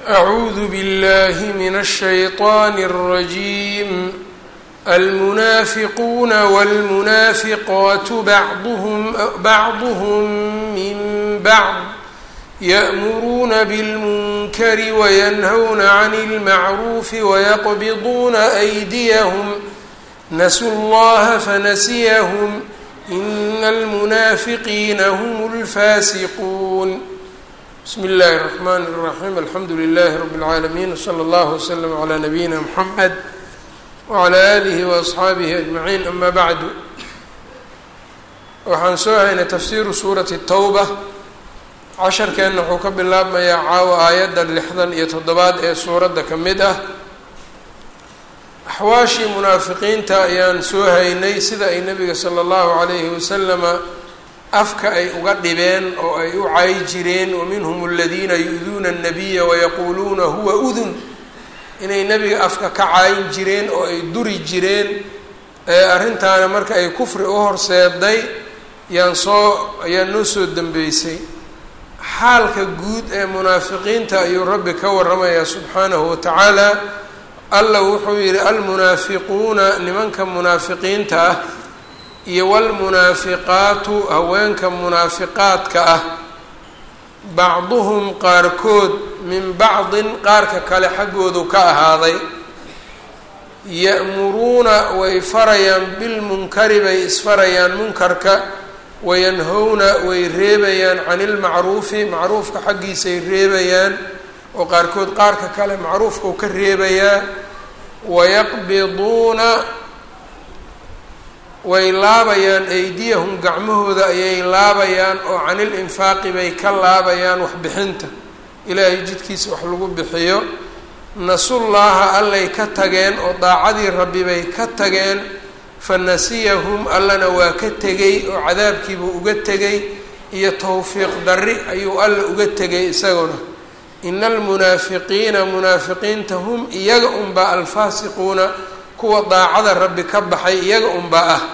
أعوذ بالله من الشيطان الرجيم المنافقون والمنافقات بعضهم بعضهم من بعض يأمرون بالمنكر وينهون عن المعروف ويقبضون أيديهم نسوا الله فنسيهم إن المنافقين هم الفاسقون بسم الله الرحمن الرحيم الحمد لله رب العالمين وصلى الله وسلم على نبينا محمد وعلى آله وأصxaabihi أجمعين أma bعdu waxaan soo haynay tafsiru suurati الtowba casharkeenna wuxuu ka bilaabmayaa caawa aayadda lixdan iyo toddobaad ee suuradda ka mid ah axwaashii munaafiqiinta ayaan soo haynay sida ay nebiga salى اllahu عalayhi wasalama afka ay uga dhibeen oo ay u cay jireen waminhum aladiina yu-duuna الnabiya wayaquuluuna huwa udun inay nebiga afka ka caayin jireen oo ay duri jireen arrintaana marka ay kufri u horseeday yaan soo ayaan noo soo dambeysay xaalka guud ee munaafiqiinta ayuu rabbi ka waramayaa subxaanahu watacaala alla wuxuu yidhi almunaafiquuna nimanka munaafiqiinta ah iyo wlmunaafiqaatu haweenka munaafiqaadka ah bacduhum qaarkood min bacdin qaarka kale xaggoodu ka ahaaday ya'muruuna way farayaan bilmunkari bay isfarayaan munkarka wayanhowna way reebayaan cani ilmacruufi macruufka xaggiisay reebayaan oo qaarkood qaarka kale macruufkau ka reebayaa wayaqbiduuna way laabayaan aydiyahum gacmahooda ayay laabayaan oo canil infaaqi bay ka laabayaan waxbixinta ilaahay jidkiisa wax lagu bixiyo nasullaaha allay ka tageen oo daacadii rabbi bay ka tageen fa nasiyahum allana waa ka tegay oo cadaabkiibuu uga tegay iyo towfiiq darri ayuu alla uga tegay isaguna ina almunaafiqiina munaafiqiinta hum iyaga unbaa alfaasiquuna kuwa daacada rabbi ka baxay iyaga unbaa ah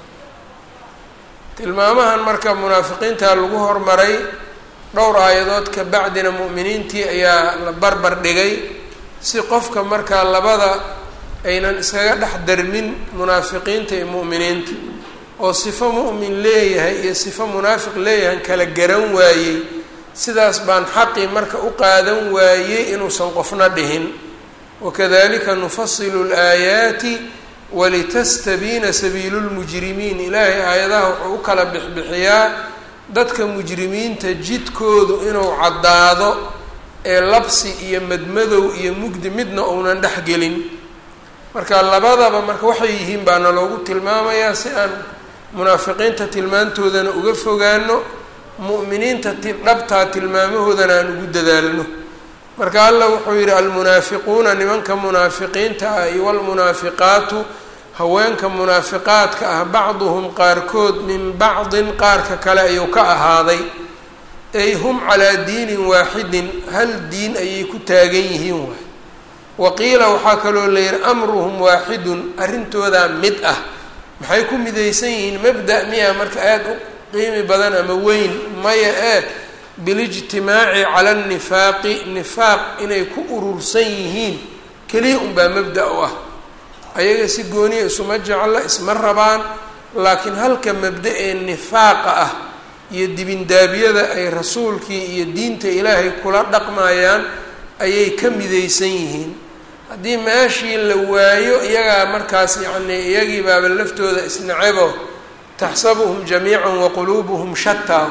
tilmaamahan marka munaafiqiinta lagu hormaray dhowr aayadood ka bacdina mu'miniintii ayaa la barbar dhigay si qofka markaa labada aynan iskaga dhex darmin munaafiqiinta iyo mu'miniinta oo sifo mu'min leeyahay iyo sifo munaafiq leeyahan kala garan waayey sidaas baan xaqii marka u qaadan waayey inuusan qofna dhihin wakadalika nufasilu laayaati walitastabiina sabiilu lmujrimiin ilaahay aayadaha wuxuu u kala bixbixiyaa dadka mujrimiinta jidkoodu inuu caddaado ee labsi iyo madmadow iyo mugdi midna uunan dhexgelin marka labadaba marka waxay yihiin baana loogu tilmaamayaa si aan munaafiqiinta tilmaantoodana uga fogaano mu'miniinta dhabtaa tilmaamahoodana aan ugu dadaalno marka allah wuxuu yidhi almunaafiquuna nimanka munaafiqiinta ah iyo walmunaafiqaatu haweenka munaafiqaadka ah bacduhum qaarkood min bacdin qaarka kale ayuu ka ahaaday ay hum calaa diinin waaxidin hal diin ayay ku taagan yihiin waay waqiila waxaa kaloo la yihi amruhum waaxidun arrintoodaa mid ah maxay ku midaysan yihiin mabda miya marka aada u qiimi badan ama weyn maya ee bilijtimaaci cala annifaaqi nifaaq inay ku urursan yihiin keliya unbaa mabda u ah ayaga si gooniya isuma jecla isma rabaan laakiin halka mabda ee nifaaqa ah iyo dibindaabyada ay rasuulkii iyo diinta ilaahay kula dhaqmayaan ayay ka midaysan yihiin haddii meeshii la waayo iyagaa markaas yacnii iyagii baaba laftooda isnacebo taxsabuhum jamiica waquluubuhum shataa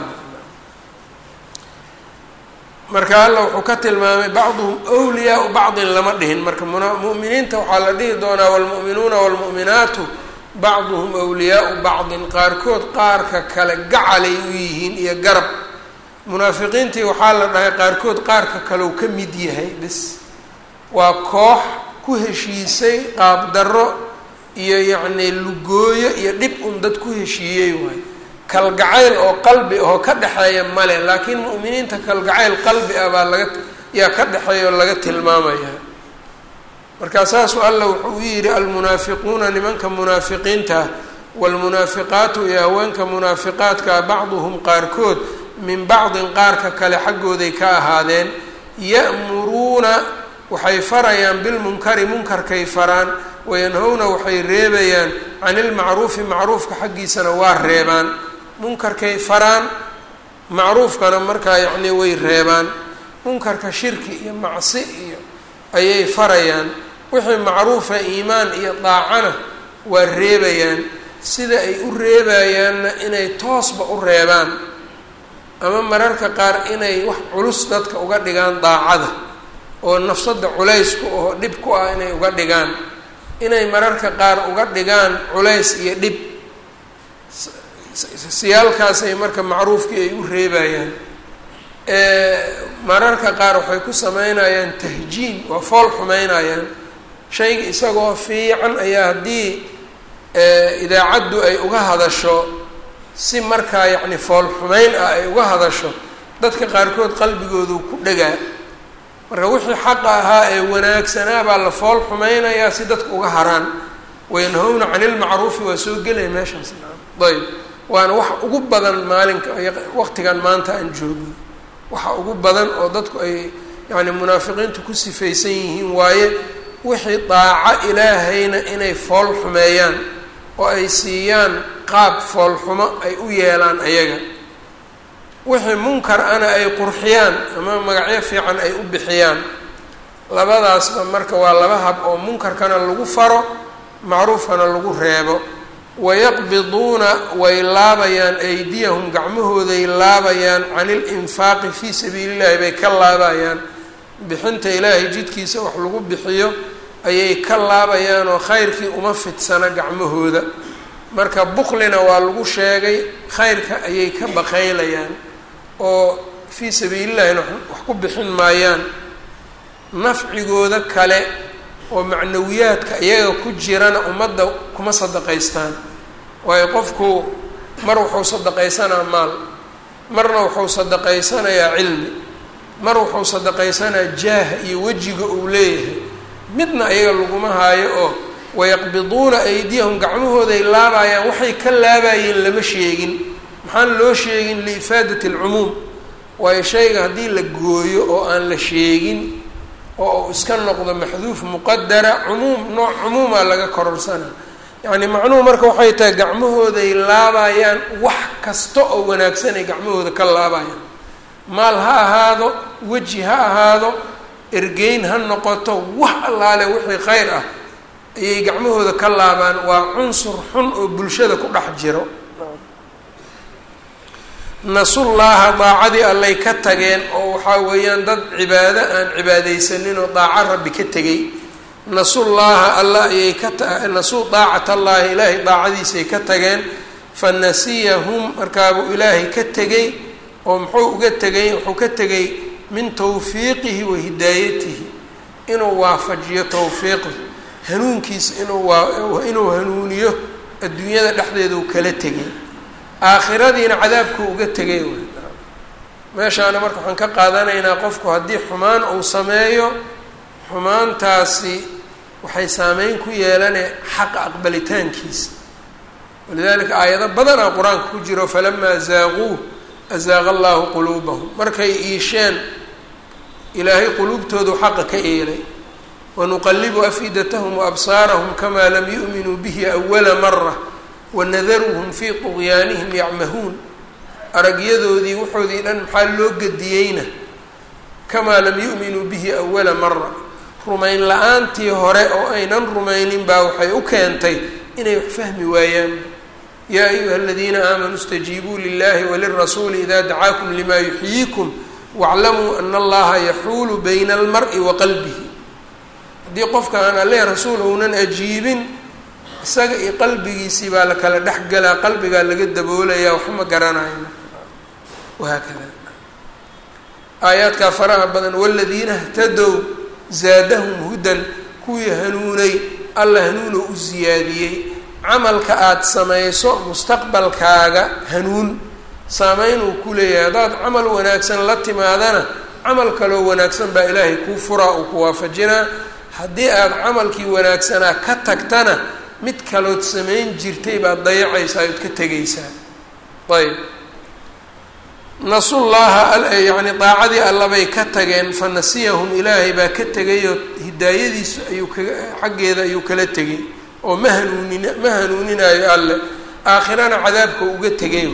marka alla wuxuu ka tilmaamay bacduhum wliyaau bacdin lama dhihin marka mu'miniinta waxaa la dhihi doonaa waalmu'minuuna waalmu'minaatu bacduhum wliyaau bacdin qaarkood qaarka kale gacalay u yihiin iyo garab munaafiqiintii waxaa la dhahay qaarkood qaarka kalew ka mid yahay bis waa koox ku heshiisay qaabdarro iyo yacnii lugooyo iyo dhib un dad ku heshiiyey waay kalgacayl oo qalbi ahoo ka dhexeeya male laakiin mu'miniinta kalgacayl qalbi ah baa laga yaa ka dhexeeya oo laga tilmaamaya markaa saasuu alla wuxuu u yidhi almunaafiquuna nimanka munaafiqiinta waalmunaafiqaatu iyo haweenka munaafiqaadka bacduhum qaarkood min bacdin qaarka kale xaggooday ka ahaadeen ya'muruuna waxay farayaan bilmunkari munkarkay faraan wayanhowna waxay reebayaan can ilmacruufi macruufka xaggiisana waa reebaan munkarkay faraan macruufkana markaa yacnii way reebaan munkarka shirki iyo macsi iyo ayay farayaan wixii macruufa iimaan iyo daacana waa reebayaan sida ay u reebayaanna inay toosba u reebaan ama mararka qaar inay wax culus dadka uga dhigaan daacada oo nafsadda culaysku oo dhib ku ah inay uga dhigaan inay mararka qaar uga dhigaan culays iyo dhib siyaalkaasay marka macruufkii ay u reebayaan mararka qaar waxay ku sameynayaan tahjiin waa fool xumeynayaan shayga isagoo fiican ayaa haddii idaacaddu ay uga hadasho si markaa yacni fool xumeyn ah ay uga hadasho dadka qaarkood qalbigoodu ku dhegaa marka wixii xaqa ahaa ee wanaagsanaa baa la fool xumeynayaa si dadka uga haraan wayanhowna cani ilmacruufi waa soo gelaya meeshaas ayb waana waxa ugu badan maalinka waqtigan maanta aan joogno waxa ugu badan oo dadku ay yacni munaafiqiintu ku sifaysan yihiin waaye wixii daaco ilaahayna inay fool xumeeyaan oo ay siiyaan qaab foolxumo ay u yeelaan ayaga wixii munkar ana ay qurxiyaan ama magacyo fiican ay u bixiyaan labadaasba marka waa laba hab oo munkarkana lagu faro macruufkana lagu reebo wayaqbiduuna way laabayaan aydiyahum gacmahooday laabayaan can ilinfaaqi fii sabiili llahi bay ka laabayaan bixinta ilaahay jidkiisa wax lagu bixiyo ayay ka laabayaan oo khayrkii uma fidsana gacmahooda marka buklina waa lagu sheegay khayrka ayay ka baqaylayaan oo fii sabiilillahina wax ku bixin maayaan nafcigooda kale oo macnawiyaadka iyaga ku jirana ummadda kuma sadaqaystaan waayo qofku mar wuxuu sadaqaysanaa maal marna wuxuu sadaqaysanayaa cilmi mar wuxuu sadaqaysanaa jaaha iyo wejiga uu leeyahay midna iyaga laguma haayo oo wayaqbiduuna aydiyahum gacmahooday laabayaan waxay ka laabayeen lama sheegin maxaan loo sheegin liifaadati alcumuum waayo shayga haddii la gooyo oo aan la sheegin oo uu iska noqdo maxduuf muqadara cumuum nooc cumuumaa laga kororsana yacni macnuhu marka waxay tahay gacmahooday laabayaan wax kasta oo wanaagsan ay gacmahooda ka laabayaan maal ha ahaado weji ha ahaado ergeyn ha noqoto wax allaale wixii khayr ah ayay gacmahooda ka laabaan waa cunsur xun oo bulshada ku dhex jiro nasullaaha daacadii allay ka tageen oo waxaa weeyaan dad cibaado aan cibaadaysanin oo daaco rabbi ka tegay nasullaaha alla ayay ka nasuu daacat allaahi ilaahay daacadiisay ka tageen fa nasiyahum markaabuu ilaahay ka tegay oo muxuu uga tegay wuxuu ka tegay min tawfiiqihi wa hidaayatihi inuu waafajiyo tawfiiqi hanuunkiisa inuu waa inuu hanuuniyo adduunyada dhexdeeda uu kala tegay aakhiradiina cadaabkuu uga tegay meeshaana marka waxaan ka qaadanaynaa qofku haddii xumaan uu sameeyo xumaantaasi waxay saameyn ku yeelanee xaqa aqbalitaankiisa walidalika aayado badanaa qur-aanka ku jiro falamaa zaaquu azaaqa allaahu quluubahum markay iisheen ilaahay quluubtoodu xaqa ka eelay wanuqalibu afidatahum waabsaarahum kamaa lam yu'minuu bihi awala mara wanadaruhum fii tuqyaanihim yacmahuun aragyadoodii wuxoodii dhan maxaa loo gediyeyna kamaa lam yu'minuu bihi awala mara rumayn la-aantii hore oo aynan rumaynin baa waxay u keentay inay wax fahmi waayaan yaa ayuha aladiina aamanuu istajiibuu lilahi walirasuuli ida dacaakum lima yuxyiikum waclamuu ana allaha yaxuulu bayna almari wa qalbihi haddii qofka aan alle rasuul ounan ajiibin isaga iyo qalbigiisii baa la kala dhex galaa qalbigaa laga daboolayaa wax ma garanayo wahaakada aayaadkaa faraha badan waladiina htadow zaadahum hudan kuwii hanuunay alla hanuuno u siyaadiyey camalka aada samayso mustaqbalkaaga hanuun saameynuu ku leeyahay haddaad camal wanaagsan la timaadana camal kaloo wanaagsan baa ilaahay kuu furaa uu ku waafajinaa haddii aada camalkii wanaagsanaa ka tagtana mid kalood samayn jirtay baad dayacaysaa ood ka tegaysaa ayb nasullaaha yani daacadii allabay ka tageen fa nasiyahum ilaahay baa ka tegayoo hidaayadiisu ayuu kaga xaggeeda ayuu kala tegay oo ma hanuunin ma hanuuninaayo alle aakhirana cadaabka uga tegay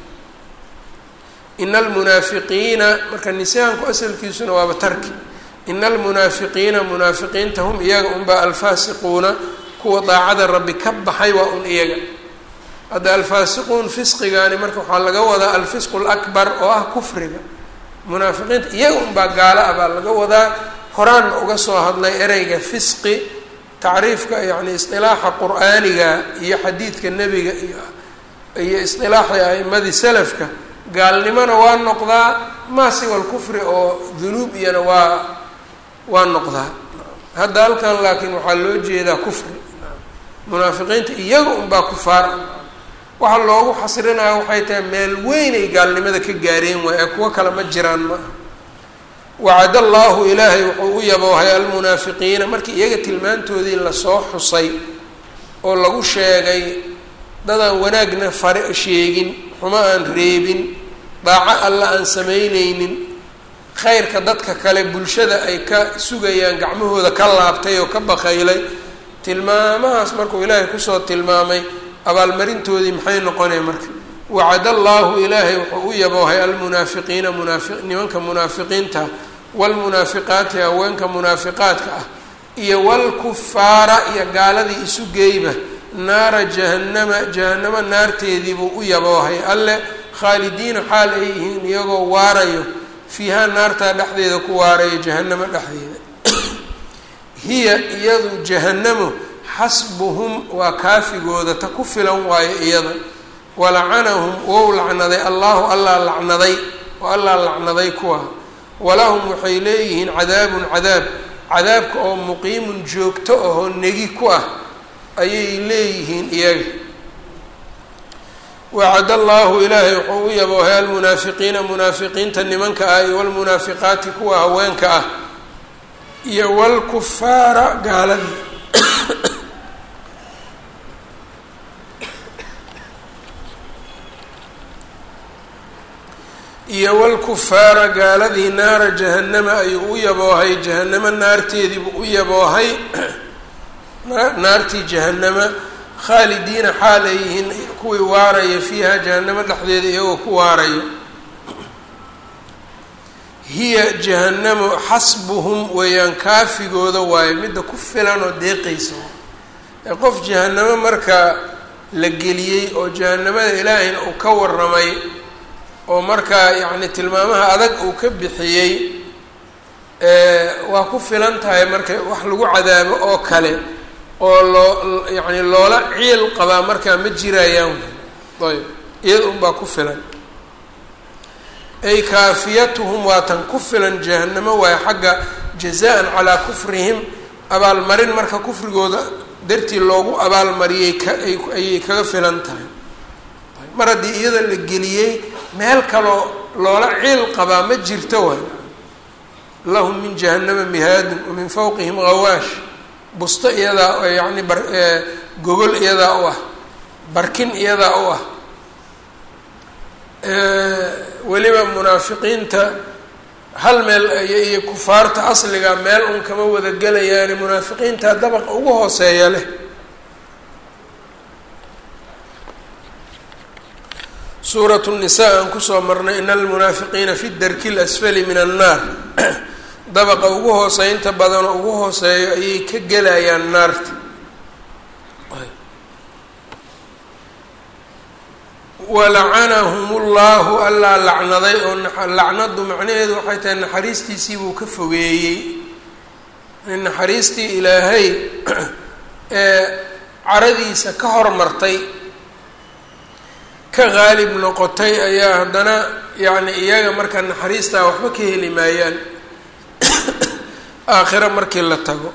ina almunaafiqiina marka nisyaanku asalkiisuna waaba tarki ina almunaafiqiina munaafiqiinta hum iyaga unbaa alfaasiquuna kuwa daacada rabbi ka baxay waa un iyaga hadda alfaasiquun fisqigaani marka waxaa laga wadaa alfisqu lakbar oo ah kufriga munaafiqiinta iyaga unbaa gaalo ah baa laga wadaa horaanna uga soo hadlay ereyga fisqi tacriifka yani isqilaaxa qur-aaniga iyo xadiidka nebiga iyo iyo isqilaaxi a'imadii salafka gaalnimona waa noqdaa maasiwa alkufri oo dunuub iyana waa waa noqdaa hadda halkan laakiin waxaa loo jeedaa kufri munaafiqiinta iyaga unbaa kufaar waxa loogu xasrinaya waxay tahay meel weyn ay gaalnimada ka gaareen waay ee kuwo kale ma jiraan ma aha wacad allaahu ilaahay wuxuu u yaboohay almunaafiqiina markii iyaga tilmaantoodii lasoo xusay oo lagu sheegay dadaan wanaagna fare sheegin xumo aan reebin daaco alla aan samaynaynin khayrka dadka kale bulshada ay ka sugayaan gacmahooda ka laabtay oo ka bakaylay tilmaamahaas markuu ilaahay kusoo tilmaamay abaalmarintoodii maxay noqonaya marka wacad allaahu ilaahay wuxuu u yaboohay almunaafiqiina munaafi nimanka munaafiqiinta waalmunaafiqaati haweenka munaafiqaadka ah iyo waalkufaara iyo gaaladii isu geeyba naara jahannama jahannamo naarteediibuu u yaboohay alle khaalidiina xaal ay yihiin iyagoo waarayo fiihaa naartaa dhexdeeda ku waarayo jahannamo dhexdeeda hiya iyadu jahannamo xasbuhum waa kaafigooda ta ku filan waayo iyada walacanahum wou lacnaday allaahu allaa lacnaday oo allaa lacnaday kuwa walahum waxay leeyihiin cadaabun cadaab cadaabka oo muqiimun joogto ahoo negi ku ah ayay leeyihiin iyaga wacad allaahu ilaahay wuxuu u yaboohay almunaafiqiina munaafiqiinta nimanka ah iyo walmunaafiqaati kuwa haweenka ah iyo walkufaara gaaladii iyo walkufaara gaaladii naara jahannama ayuu u yaboohay jahannamo naarteediibuu u yaboohay naartii jahannama khaalidiina xaal ay yihiin kuwii waaraya fiiha jahannamo dhexdeeda iyagoo ku waarayo hiya jahannamo xasbuhum weeyaan kaafigooda waayo midda ku filan oo deeqaysa ee qof jahannamo marka la geliyey oo jahannamada ilaahayna uu ka waramay oo markaa yacni tilmaamaha adag uu ka bixiyey waa ku filan tahay marka wax lagu cadaabo oo kale oo loo yacni loola ciil qabaa markaa ma jirayaan ayb iyada unbaa ku filan ay kaafiyatuhum waa tan ku filan jahannamo waayo xagga jazaan calaa kufrihim abaalmarin marka kufrigooda dartii loogu abaalmariyey kaayay kaga filan tahay mar haddii iyada la geliyey meel kaloo loola ciil qabaa ma jirto waay lahum min jahannama mihaadun wa min fawqihim hawaash busto iyadaa yacni bar gogol iyadaa u ah barkin iyadaa u ah weliba munaafiqiinta hal meel iyo kufaarta asliga meel un kama wada gelayaani munaafiqiinta dabaqa ugu hooseeya leh suuratu nisa aan kusoo marnay ina almunaafiqiina fi darki lasfali min annaar dabaqa ugu hooseynta badanoo ugu hooseeyo ayay ka gelayaan naarta walacanahum ullahu allaa lacnaday oo lacnadu macnaheedu waxay tahay naxariistiisii buu ka fogeeyey naxariistii ilaahay ee caradiisa ka hormartay ka qaalib noqotay ayaa haddana yacni iyaga marka naxariistaa waxba ka heli maayaan aakhiro markii la tago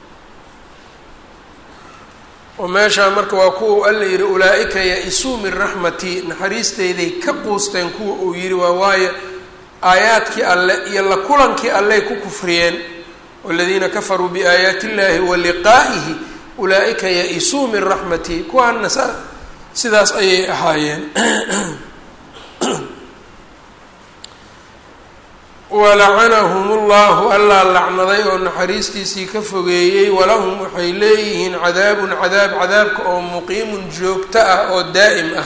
oo meeshaa marka waa kuwa alla yihi ulaa-ika ya-isuu min raxmatii naxariisteyday ka quusteen kuwa uu yihi waa waayo aayaadkii alle iyo la kulankii alley ku kufriyeen waladiina kafaruu biaayaati illaahi wa liqaa'ihi ulaa-ika ya-isuu min raxmatii kuwaana sa sidaas ayay ahaayeen walacanahum ullahu allaa lacnaday oo naxariistiisii ka fogeeyey walahum waxay leeyihiin cadaabun cadaab cadaabka oo muqiimun joogto ah oo daa'im ah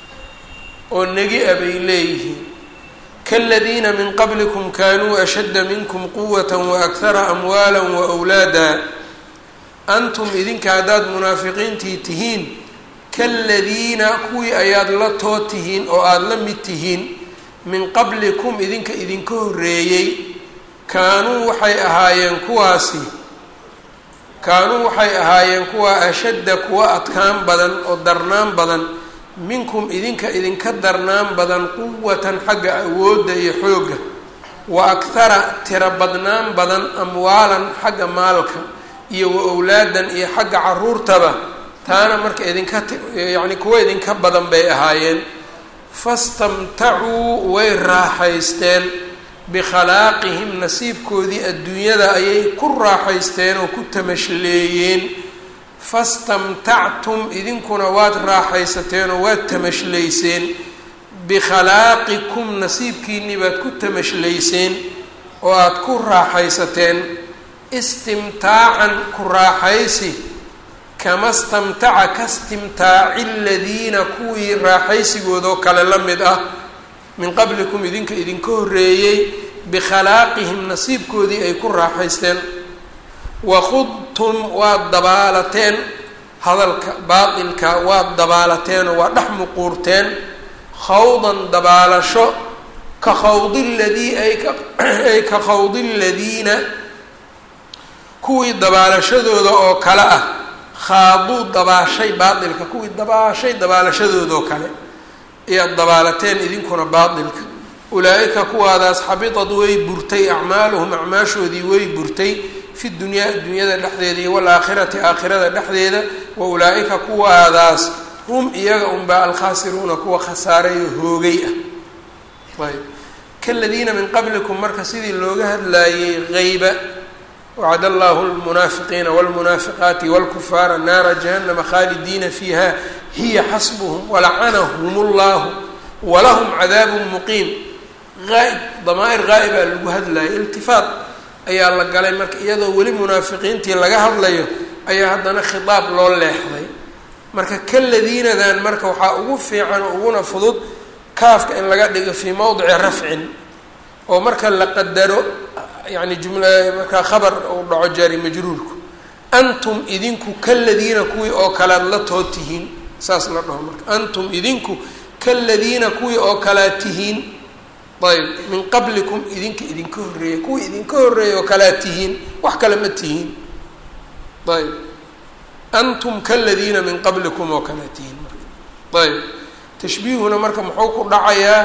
oo negi a bay leeyihiin kaladiina min qablikum kaanuu ashadda minkum quwata waakhara amwaala waawlaada antum idinka haddaad munaafiqiintii tihiin kaladiina kuwii ayaad la too tihiin oo aada la mid tihiin min qablikum idinka idinka horreeyey kaanuu waxay ahaayeen kuwaasi kaanuu waxay ahaayeen kuwa ashadda kuwa adkaan badan oo darnaan badan minkum idinka idinka darnaan badan quwatan xagga awoodda iyo xoogga wa akhara tiro badnaan badan amwaalan xagga maalka iyo wa owlaadan iyo xagga caruurtaba taana marka idinka yacni kuwa idinka badan bay ahaayeen fastamtacuu way raaxaysteen bikhalaaqihim nasiibkoodii adduunyada ayay ku raaxaysteen oo ku tamashleeyeen fastamtactum idinkuna waad raaxaysateen oo waad tamashlayseen bikhallaaqikum nasiibkiinii baad ku tamashlayseen oo aada ku raaxaysateen istimtaacan ku raaxaysi kama stamtaca ka stimtaaci ladiina kuwii raaxaysigoodoo kale la mid ah min qablikum idinka idinka horreeyey bikhalaaqihim nasiibkoodii ay ku raaxaysteen wakhudtum waad dabaalateen hadalka baatilka waad dabaalateenoo waa dhex muquurteen khawdan dabaalasho ka khawdi ladii ay ka ay ka khawdi ladiina kuwii dabaalashadooda oo kale ah khaaduu dabaashay baatilka kuwii dabaashay dabaalashadoodoo kale ayaad dabaalateen idinkuna baatilka ulaa-ika kuwaadaas xabitad way burtay acmaaluhum acmaashoodii way burtay fi dunyaa adduunyada dhexdeeda iyo walaakhirati aakhirada dhexdeeda wa ulaa-ika kuwaadaas hum iyaga unbaa alkhaasiruuna kuwa khasaareeyo hoogay ah ayb kaladiina min qablikum marka sidii looga hadlaayey hayba wacd allahu lmunaafiqiina wاlmunaafiqaati wاlkufaara naara jahannama khaalidiina fiiha hiya xasbuhum walacanahum اllahu walahum cadaabu muqiim aaib damaa'ir ghaa'ibaa lagu hadlayay iltifaat ayaa la galay marka iyadoo weli munaafiqiintii laga hadlayo ayaa haddana khitaab loo leexday marka kaladiinadan marka waxaa ugu fiican oo uguna fudud kaafka in laga dhigo fii mowdici rafcin oo marka la qadaro yani jumla markaa khabar uu dhaco jaari majruurku antum idinku kaladiina kuwii oo kalead la too tihiin saas la dhaho marka antum idinku kaladiina kuwii oo kalead tihiin ayb min qablikum idinka idinka horreeyay kuwii idinka horreeyay oo kalead tihiin wax kale ma tihiin ayb antum kaladiina min qablikum oo kalead tihiin marka ayb tashbiihuna marka muxuu ku dhacayaa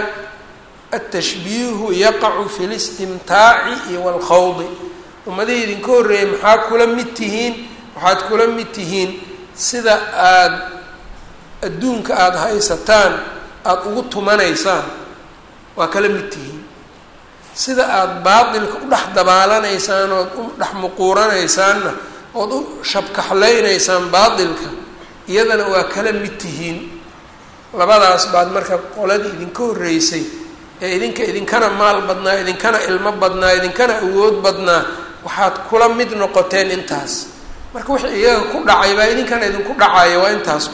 atashbiihu yaqacu fi listimtaaci iyo walkhawdi ummadihii idinka horreeyay maxaa kula mid tihiin waxaad kula mid tihiin sida aada adduunka aada haysataan aada ugu tumanaysaan waa kala mid tihiin sida aada baatilka u dhex dabaalanaysaan ood u dhex muquuranaysaanna ood u shabkaxlaynaysaan baatilka iyadana waa kala mid tihiin labadaas baad marka qoladii idinka horreysay ee idinka idinkana maal badnaa idinkana ilmo badnaa idinkana awood badnaa waxaad kula mid noqoteen intaas marka wixii iyaga ku dhacay baa idinkana idinku dhacayo waa intaas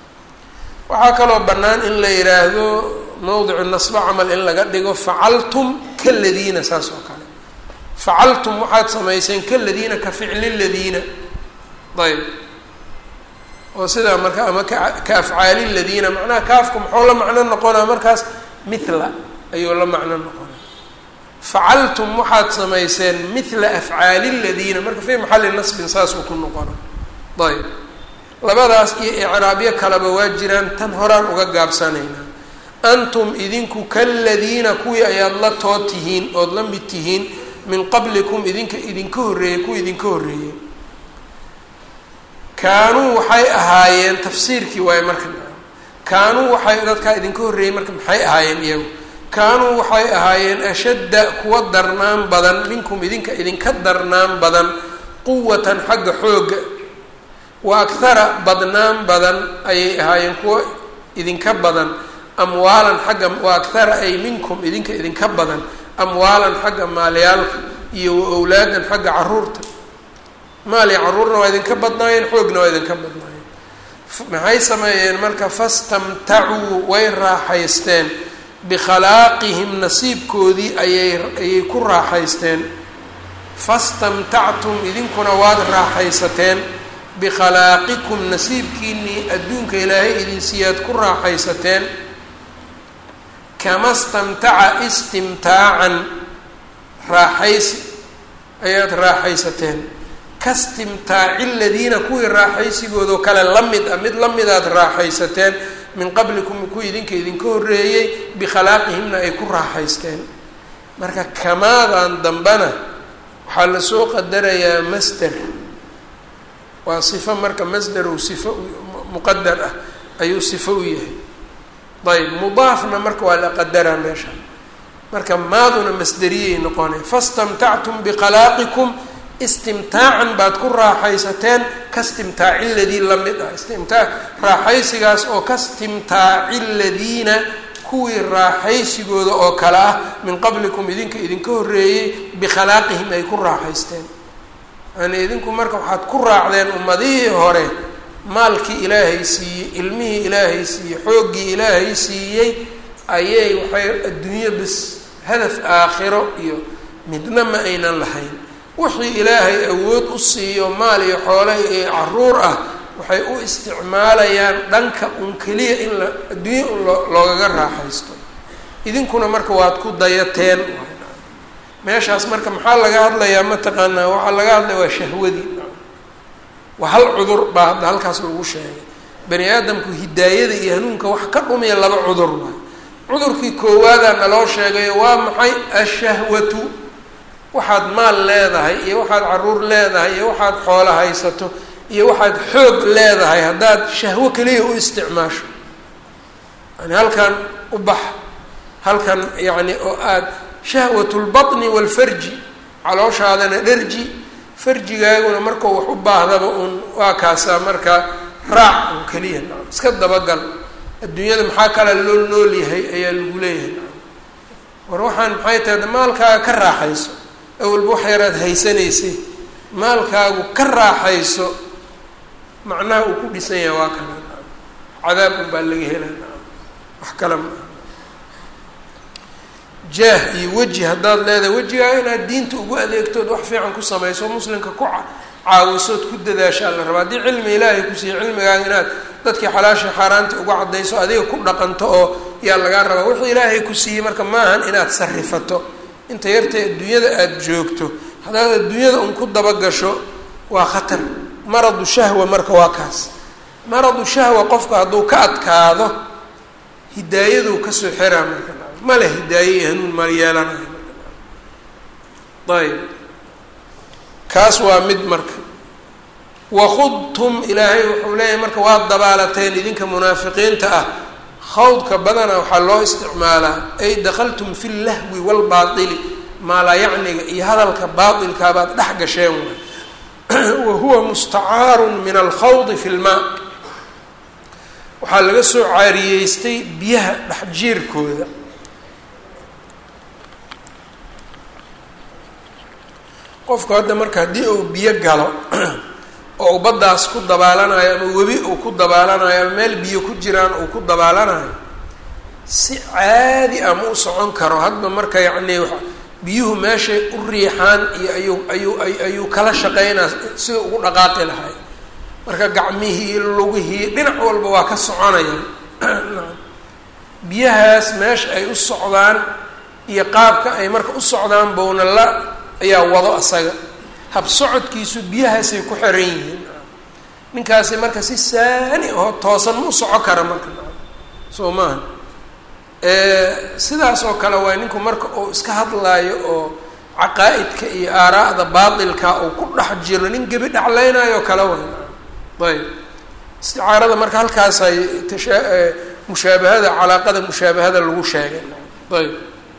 waxaa kaloo bannaan in la yidhaahdo mowdicu nasbo camal in laga dhigo facaltum kaladiina saas oo kale facaltum waxaad samayseen kaladiina ka ficli ladiina ayb oo sidaa marka ama ka ka afcaali ladiina macnaha kaafku muxuu la macno noqonaa markaas mithla ayuu la macno noqonaa facaltum waxaad samayseen mithla afcaali ladiina marka fii maxalli nasbin saasuu ku noqona ayb labadaas iyo icraabyo kaleba waa jiraan tan horaan uga gaabsanaynaa antum idinku kaladiina kuwii ayaad la too tihiin ood la mid tihiin min qablikum idinka idinka horreeyey kuwii idinka horreeyey kaanuu waxay ahaayeen tafsiirkii waaye marka kaanuu waxay dadkaa idinka horreeyey marka maxay ahaayeen iyagu kaanuu waxay ahaayeen ashadda kuwa darnaan badan minkum idinka idinka darnaan badan quwatan xagga xoogga wa akhara badnaan badan ayay ahaayeen kuwa idinka badan amwaalan xagga wa akhara ay minkum idinka idinka badan amwaalan xagga maalyaalka iyo wa owlaadan xagga caruurta maal iyo caruurna waa idinka badnaayeen xoogna waa idinka badnaayeen maxay sameeyeen marka fastamtacuu way raaxaysteen bikhalaaqihim nasiibkoodii ayay ayay ku raaxaysteen fastamtactum idinkuna waad raaxaysateen bikhallaaqikum nasiibkiinii adduunka ilaahay idin siiyaad ku raaxaysateen kama stamtaca istimtaacan raaxaysi ayaad raaxaysateen kastimtaaci ladiina kuwii raaxaysigoodoo kale la mid ah mid la midaad raaxaysateen min qablikum kuwii idinka idinka horreeyey bikhalaaqihimna ay ku raaxaysteen marka kamaadan dambana waxaa lasoo qadarayaa masder waa sifo marka masderow sifo muqadar ah ayuu sifo u yahay ayb mudaafna marka waa la qadaraa meesha marka maaduna masderiyay noqonay fastamtactum bikalaaqikum istimtaacan baad ku raaxaysateen kastimtaaci ladii la mid ah istimtaa raaxaysigaas oo kastimtaaci ladiina kuwii raaxaysigooda oo kale ah min qablikum idinka idinka horreeyey bikhalaaqihim ay ku raaxaysteen yani idinku marka waxaad ku raacdeen ummadihii hore maalkii ilaahay siiyey ilmihii ilaahay siiyey xooggii ilaahay siiyey ayay waxay adduunyo bis hadaf aakhiro iyo midna ma aynan lahayn wixii ilaahay awood u siiyo maal iyo xoole iyo caruur ah waxay u isticmaalayaan dhanka un keliya in la adduunya un loo loogaga raaxaysto idinkuna marka waad ku dayateen meeshaas marka maxaa laga hadlayaa mataqaanaa waxaa laga hadlaya waa shahwadii waa hal cudur baa hadda halkaas lagu sheegay bani aadamku hidaayada iyo hanuunka wax ka dhumiya laba cudur waay cudurkii koowaada naloo sheegayo waa maxay ashahwatu waxaad maal leedahay iyo waxaad caruur leedahay iyo waxaad xoolo haysato iyo waxaad xoog leedahay haddaad shahwo keliya u isticmaasho yani halkan u bax halkan yacni oo aada shahwat lbaطni wاlfarji calooshaadana dherji farjigaaguna markau wax u baahdaba uun waa kaasaa marka raac un keliya iska dabagal adduunyada maxaa kala loo nool yahay ayaa lagu leeyahay war waxaan maxay tahay maalkaaga ka raaxayso awalba wax yaraad haysanaysay maalkaagu ka raaxayso macnaha uu ku dhisan yahay waa kana cadaab un baa laga helaa wax kale ma jaah iyo weji haddaad leedahay wejigaaga inaad diinta ugu adeegtood wax fiican ku samayso muslimka ku caawisood ku dadaashaa la rabaa haddii cilmi ilaahay ku siiyo cilmigaaga inaad dadkii xalaasha xaaraanta uga caddayso adiga ku dhaqanto oo yaa lagaa rabaa wixii ilaahay ku siiyey marka maahan inaad sarifato inta yartay adduunyada aada joogto haddaad adduunyada un ku dabagasho waa khatar maradu shahwa marka waa kaas maradu shahwa qofka hadduu ka adkaado hidaayaduu kasoo xiraa marka male hidaaye iyo hanuun mal yeelanayo ayb kaas waa mid marka wakhudtum ilaahay wuxuu leeyahay marka waad dabaalateen idinka munaafiqiinta ah khawdka badana waxaa loo isticmaalaa ay dakhaltum fi llahwi waalbaatili maalayacniga iyo hadalka baatilkaabaad dhex gasheen waay wa huwa mustacaarun min alkhawdi fi lmaa waxaa laga soo caariyeystay biyaha dhexjiirkooda qofku hadda marka haddii uu biyo galo oo uu baddaas ku dabaalanayo ama webi uu ku dabaalanayo ama meel biyo ku jiraan uu ku dabaalanayo si caadi ah ma u socon karo hadba marka yacni biyuhu meeshay u riixaan iyo ayuu ayuu ayuu kala shaqeynaa sida ugu dhaqaaqi lahay marka gacmihii lugihii dhinac walba waa ka soconayaan biyahaas meesha ay u socdaan iyo qaabka ay marka u socdaan bowna la ayaa wado asaga hab socodkiisu biyahaasay ku xiran yihiin ninkaasi marka si saani oo toosan ma u soco kara marka soo maaha sidaas oo kale waa ninku marka uu iska hadlaayo oo caqaa-idka iyo aaraa'da baatilka uu ku dhex jiro nin gebi dhaclaynayo kale way ayb isticaarada marka halkaasay tasha mushaabahada calaaqada mushaabahada lagu sheegay ayb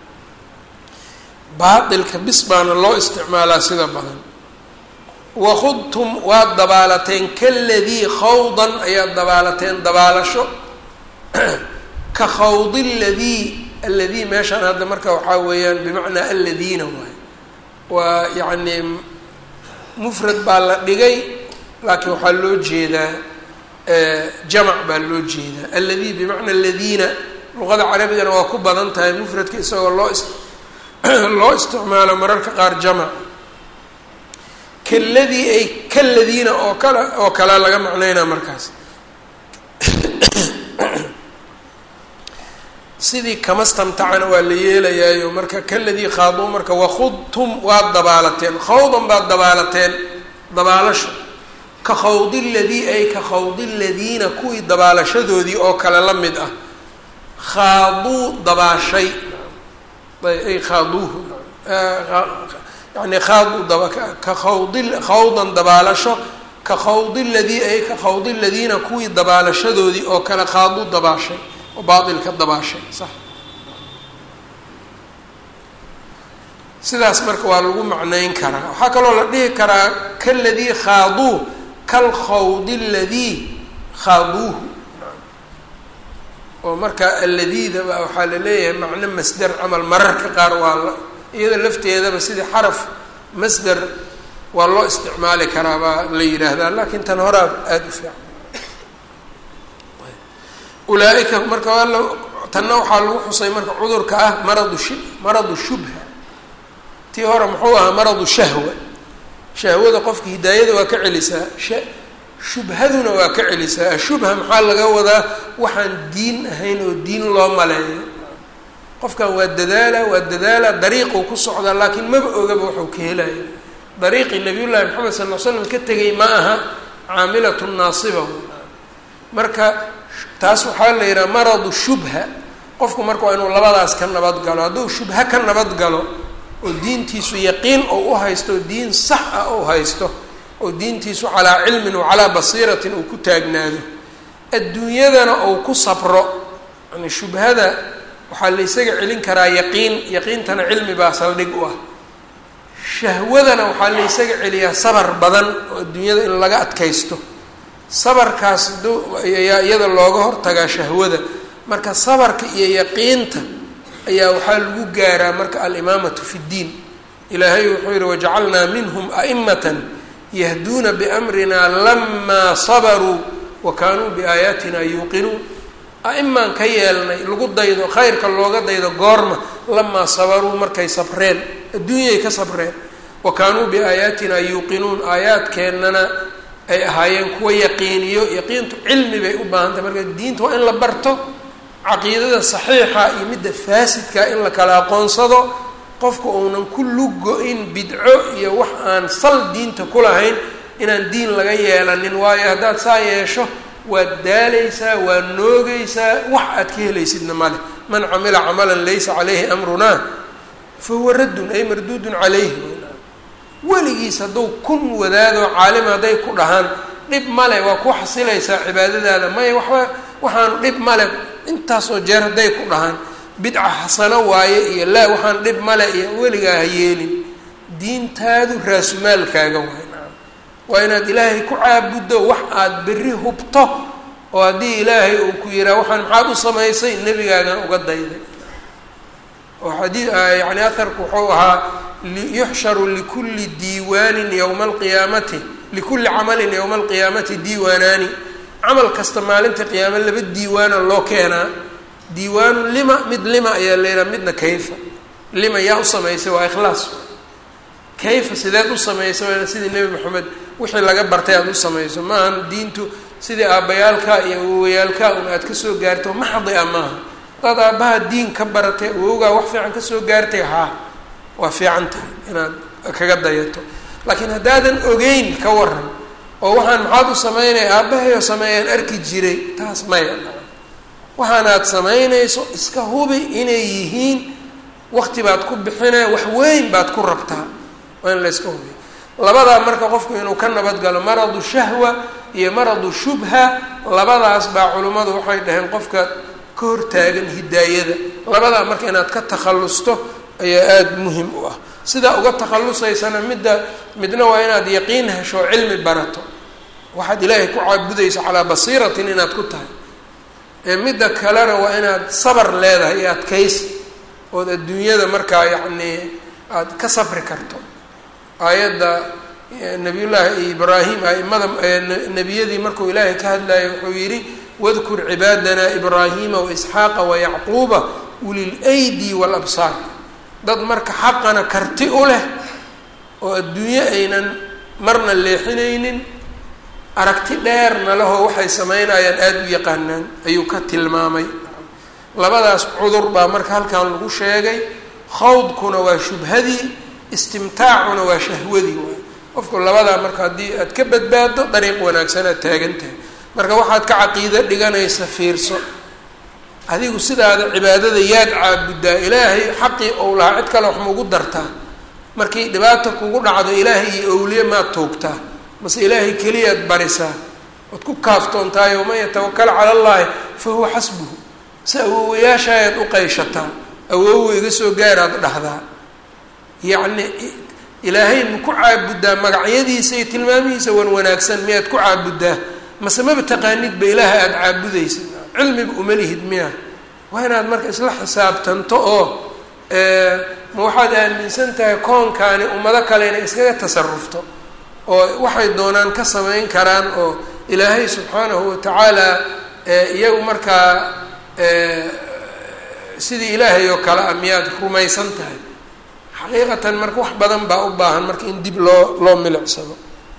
baatilka bis baana loo isticmaalaa sida badan wakhudtum waad dabaalateen kaladii khawdan ayaad dabaalateen dabaalasho ka khawdi ladii alladii meeshaan hadda marka waxaa weeyaan bimacnaa alladiina waay waa yacni mufrad baa la dhigay laakiin waxaa loo jeedaa jamac baa loo jeedaa alladii bimacna aladiina luqada carabigana waa ku badan tahay mufradka isagoo loo is loo isticmaalo mararka qaar jamac kaladii ay kaladiina oo kale oo kale laga macnaynaa markaas sidii kamastamtacana waa la yeelayaayo marka kaladii khaaduu marka wakhudtum waad dabaalateen khawdan baad dabaalateen dabaalasho ka khawdi ladii ay ka khawdi ladiina kuwii dabaalashadoodii oo kale la mid ah khaaduu dabaashay ay khaaduuhu yani khaaduu daba ka khawdi khawdan dabaalasho ka khawdi ladii ay ka khawdi ladiina kuwii dabaalashadoodii oo kale khaaduu dabaashay oo baailka dabaashay sax sidaas marka waa lagu macnayn karaa waxaa kaloo la dhihi karaa kaladii khaaduu kalkhawdi ladii khaaduuhu oo marka alladiidaba waxaa la leeyahay macno masder camal mararka qaar waa la iyada lafteedaba sidii xaraf masder waa loo isticmaali karaa baa la yidhaahdaa laakiin tan horaa aada u fiican ulaa-ika marka alla tanna waxaa lagu xusay marka cudurka ah maradu sh maradu shubha tii hore muxuu ahaa maradu shahwa shahwada qofka hidaayada waa ka celisaa sha shubhaduna waa ka celisaa ashubha maxaa laga wadaa waxaan diin ahayn oo diin loo maleeyo qofkan waa dadaala waa dadaala dariiquu ku socdaa laakiin maba ogaba waxuu ka helaya dariiqii nabiy llaahi maxamed sal l slam ka tegay ma aha caamilatu naasiba marka taas waxaa la yidhaha maradu shubha qofku marka waa inuu labadaas ka nabad galo hadduu shubha ka nabad galo oo diintiisu yaqiin oo u haysto oo diin sax ah ou haysto oo diintiisu calaa cilmin wa calaa basiiratin uu ku taagnaado adduunyadana ou ku sabro yani shubhada waxaa la ysaga celin karaa yaqiin yaqiintana cilmi baa saldhig u ah shahwadana waxaa la ysaga celiyaa sabar badan oo adduunyada in laga adkaysto sabarkaas ayaa iyada looga hortagaa shahwada marka sabarka iyo yaqiinta ayaa waxaa lagu gaaraa marka alimaamatu fi ddiin ilaahay wuxuu yihi wajacalnaa minhum a'imatan yahduuna biamrina lamaa sabaruu wa kaanuu biaayaatina yuuqinuun a'imaan ka yeelnay lagu daydo khayrka looga daydo goorma lamaa sabaruu markay sabreen adduunyay ka sabreen wa kaanuu biaayaatina yuuqinuun aayaadkeennana ay ahaayeen kuwa yaqiiniyo yaqiintu cilmi bay u baahan tahay marka diinta waa in la barto caqiidada saxiixa iyo midda faasidka in la kala aqoonsado qofku uunan ku lugo-in bidco iyo wax aan sal diinta ku lahayn inaan diin laga yeelanin waayo haddaad saa yeesho waad daalaysaa waad noogaysaa wax aad ka helaysidna male man camila camalan laysa caleyhi amrunaa fa huwa raddun ay marduudun calayhi weligiis hadduu kun wadaado caalim hadday ku dhahaan dhib male waa ku xasilaysaa cibaadadaada maya waxba waxaanu dhib male intaasoo jeer hadday ku dhahaan bidca xasano waaye iyo laa waxaan dhib male iyo weligaa ha yeelin diintaadu raasumaalkaaga waay waa inaad ilaahay ku caabuddo wax aada berri hubto oo haddii ilaahay uu ku yihaa waxaan maxaad u samaysay nebigaagan uga dayday oo xadii yani aharku wuxuu ahaa yuxsharu likulli diiwaanin yowma alqiyaamati likulli camalin yowma alqiyaamati diiwaanaani camal kasta maalinta qiyaame laba diiwaana loo keenaa diiwaanu lima mid lima ayaa leedaha midna kayfa lima yaa u samaysay waa ikhlaas kayfa sideed u samaysay waana sidii nebi maxamed wixii laga bartay aada u samayso maahan diintu sidii aabbayaalkaa iyo awowayaalkaa un aad kasoo gaarto maxdi a maaha hadaad aabbaha diin ka baratay awowgaa wax fiican kasoo gaartay haa waa fiican tahay inaad kaga dayato laakiin haddaadan ogeyn ka waran oo waxaan maxaad u samaynaya aabbahayo sameeyaan arki jiray taas maya waxaanaad samaynayso iska hubi inay yihiin wakti baad ku bixinaya wax weyn baad ku rabtaa waa in la yska hubiyo labadaa marka qofku inuu ka nabadgalo maradu shahwa iyo maradu shubha labadaas baa culimmadu waxay dhaheen qofka ka hortaagan hidaayada labadaa marka inaad ka takhallusto ayaa aada muhim u ah sidaa uga takhallusaysana midda midna waa inaad yaqiin hesho oo cilmi barato waxaad ilaahay ku caabudayso calaa basiiratin inaad ku tahay ee midda kalena waa inaad sabar leedahay iyo adkaysi ood adduunyada markaa yacnii aada ka sabri karto aayadda nabiyullaahi ibraahim aimada nebiyadii markuu ilaahay ka hadlayo wuxuu yidhi wadkur cibaadana ibraahima waisxaaqa wayacquuba ulil aydi walabsaar dad marka xaqana karti u leh oo adduunyo aynan marna leexinaynin aragti dheerna lehoo waxay sameynayaan aada u yaqaanaan ayuu ka tilmaamay labadaas cudur baa marka halkan lagu sheegay khawdkuna waa shubhadii istimtaacuna waa shahwadii waay qofku labadaa marka haddii aad ka badbaado dariiq wanaagsan aad taagan tahay marka waxaad ka caqiido dhiganaysa fiirso adigu sidaada cibaadada yaad caabuddaa ilaahay xaqii ou lahaa cid kale wax maugu dartaa markii dhibaata kugu dhacdo ilaahay iyo owliye maad toogtaa mase ilaahay keliyaad barisaa ood ku kaaftoontahay waman yatawakal cala allaahi fa huwa xasbuhu si awoowayaashaayaad u qayshataa awoowo iga soo gaaraad dhahdaa yacni ilaahay ma ku caabuddaa magacyadiisa iyo tilmaamihiisa wan wanaagsan miyaad ku caabuddaa mase maba taqaanidba ilaaha aada caabudaysa cilmiba uma lihid miya waa inaad marka isla xisaabtanto oo ma waxaad aaminsan tahay koonkaani ummado kale inay iskaga tasarufto oo waxay doonaan ka samayn karaan oo ilaahay subxaanahu watacaala iyagu markaa sidii ilaahay oo kale ah miyaad rumaysan tahay xaqiiqatan marka wax badan baa u baahan marka in dib loo loo milicsado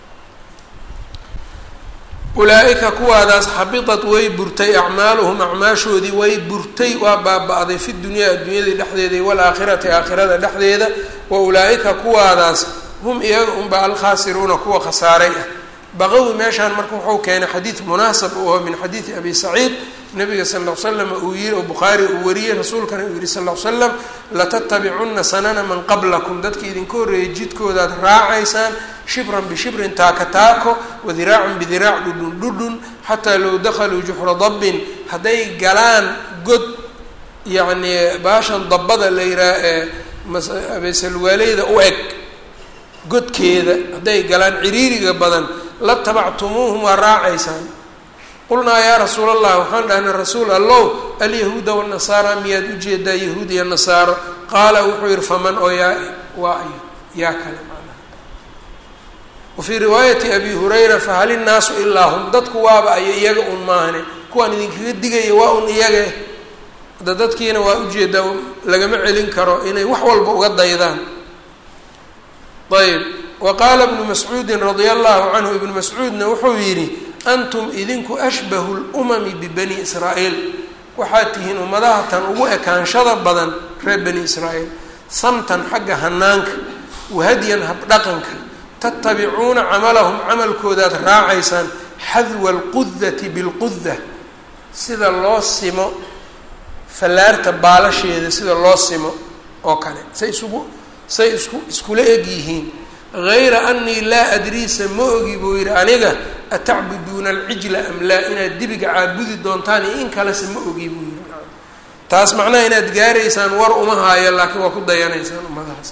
ulaa-ika kuwaadaas xabitat way burtay acmaaluhum acmaashoodii way burtay waa baaba-day fi dunyaa adduunyadii dhexdeeda waalaakhirati aakhirada dhexdeeda wa ulaa-ika kuwaadaas hum iyaga unba alkhaasiruuna kuwa khasaaray ah baqawi meeshaan marka wuxuu keenay xadiid munaasab u aho min xadiidi abi saciid nabiga sal ll slam uu yihi oo bukhaari uu wariyey rasuulkana uu yihi sal ll slam latattabicunna sanana man qablakum dadka idinka horreeyay jidkoodaad raacaysaan shibran bishibrin taaka taako wadiraacan bidiraac dhudhun dhudhun xataa low dakhaluu juxra dabbin hadday galaan god yacni baashan dabbada la yihaha ee abeesalwaaleyda u eg godkeeda hadday galaan ciriiriga badan la tabactumuuhum waa raacaysaan qulnaa yaa rasuul allah waxaan dhahnay rasuul allow alyahuuda wanasaara miyaad ujeedaa yahuud iyo nasaaro qaala wuxuu yihi faman oo yaa waa ayo yaa kale macnaha wa fii riwaayati abi hurayra fahal innaasu ilaa hum dadku waaba ayo iyaga un maahane kuwaan idinkaga digaya waa un iyaga hadda dadkiina waa ujeedaa lagama celin karo inay wax walba uga daydaan ayb wa qaala ibnu mascuudin radia allahu canhu ibnu mascuudna wuxuu yidhi antum idinku ashbahu lumami bibani israa'iil waxaad tihiin ummadaha tan ugu ekaanshada badan reer bani israa'iil samtan xagga hanaanka wahadyan habdhaqanka tatabicuuna camalahum camalkoodaad raacaysaan xadwa alqudati bilquda sida loo simo fallaarta baalasheeda sida loo simo oo kale say isugu say isku iskula eg yihiin hayra anii laa adriisa ma ogi buu yidhi aniga atacbuduuna alcijla am laa inaad dibiga caabudi doontaan iyo in kalese ma ogi buu yidhi taas macnaha inaad gaaraysaan war uma haayo laakiin waa ku dayanaysaan ummadahaas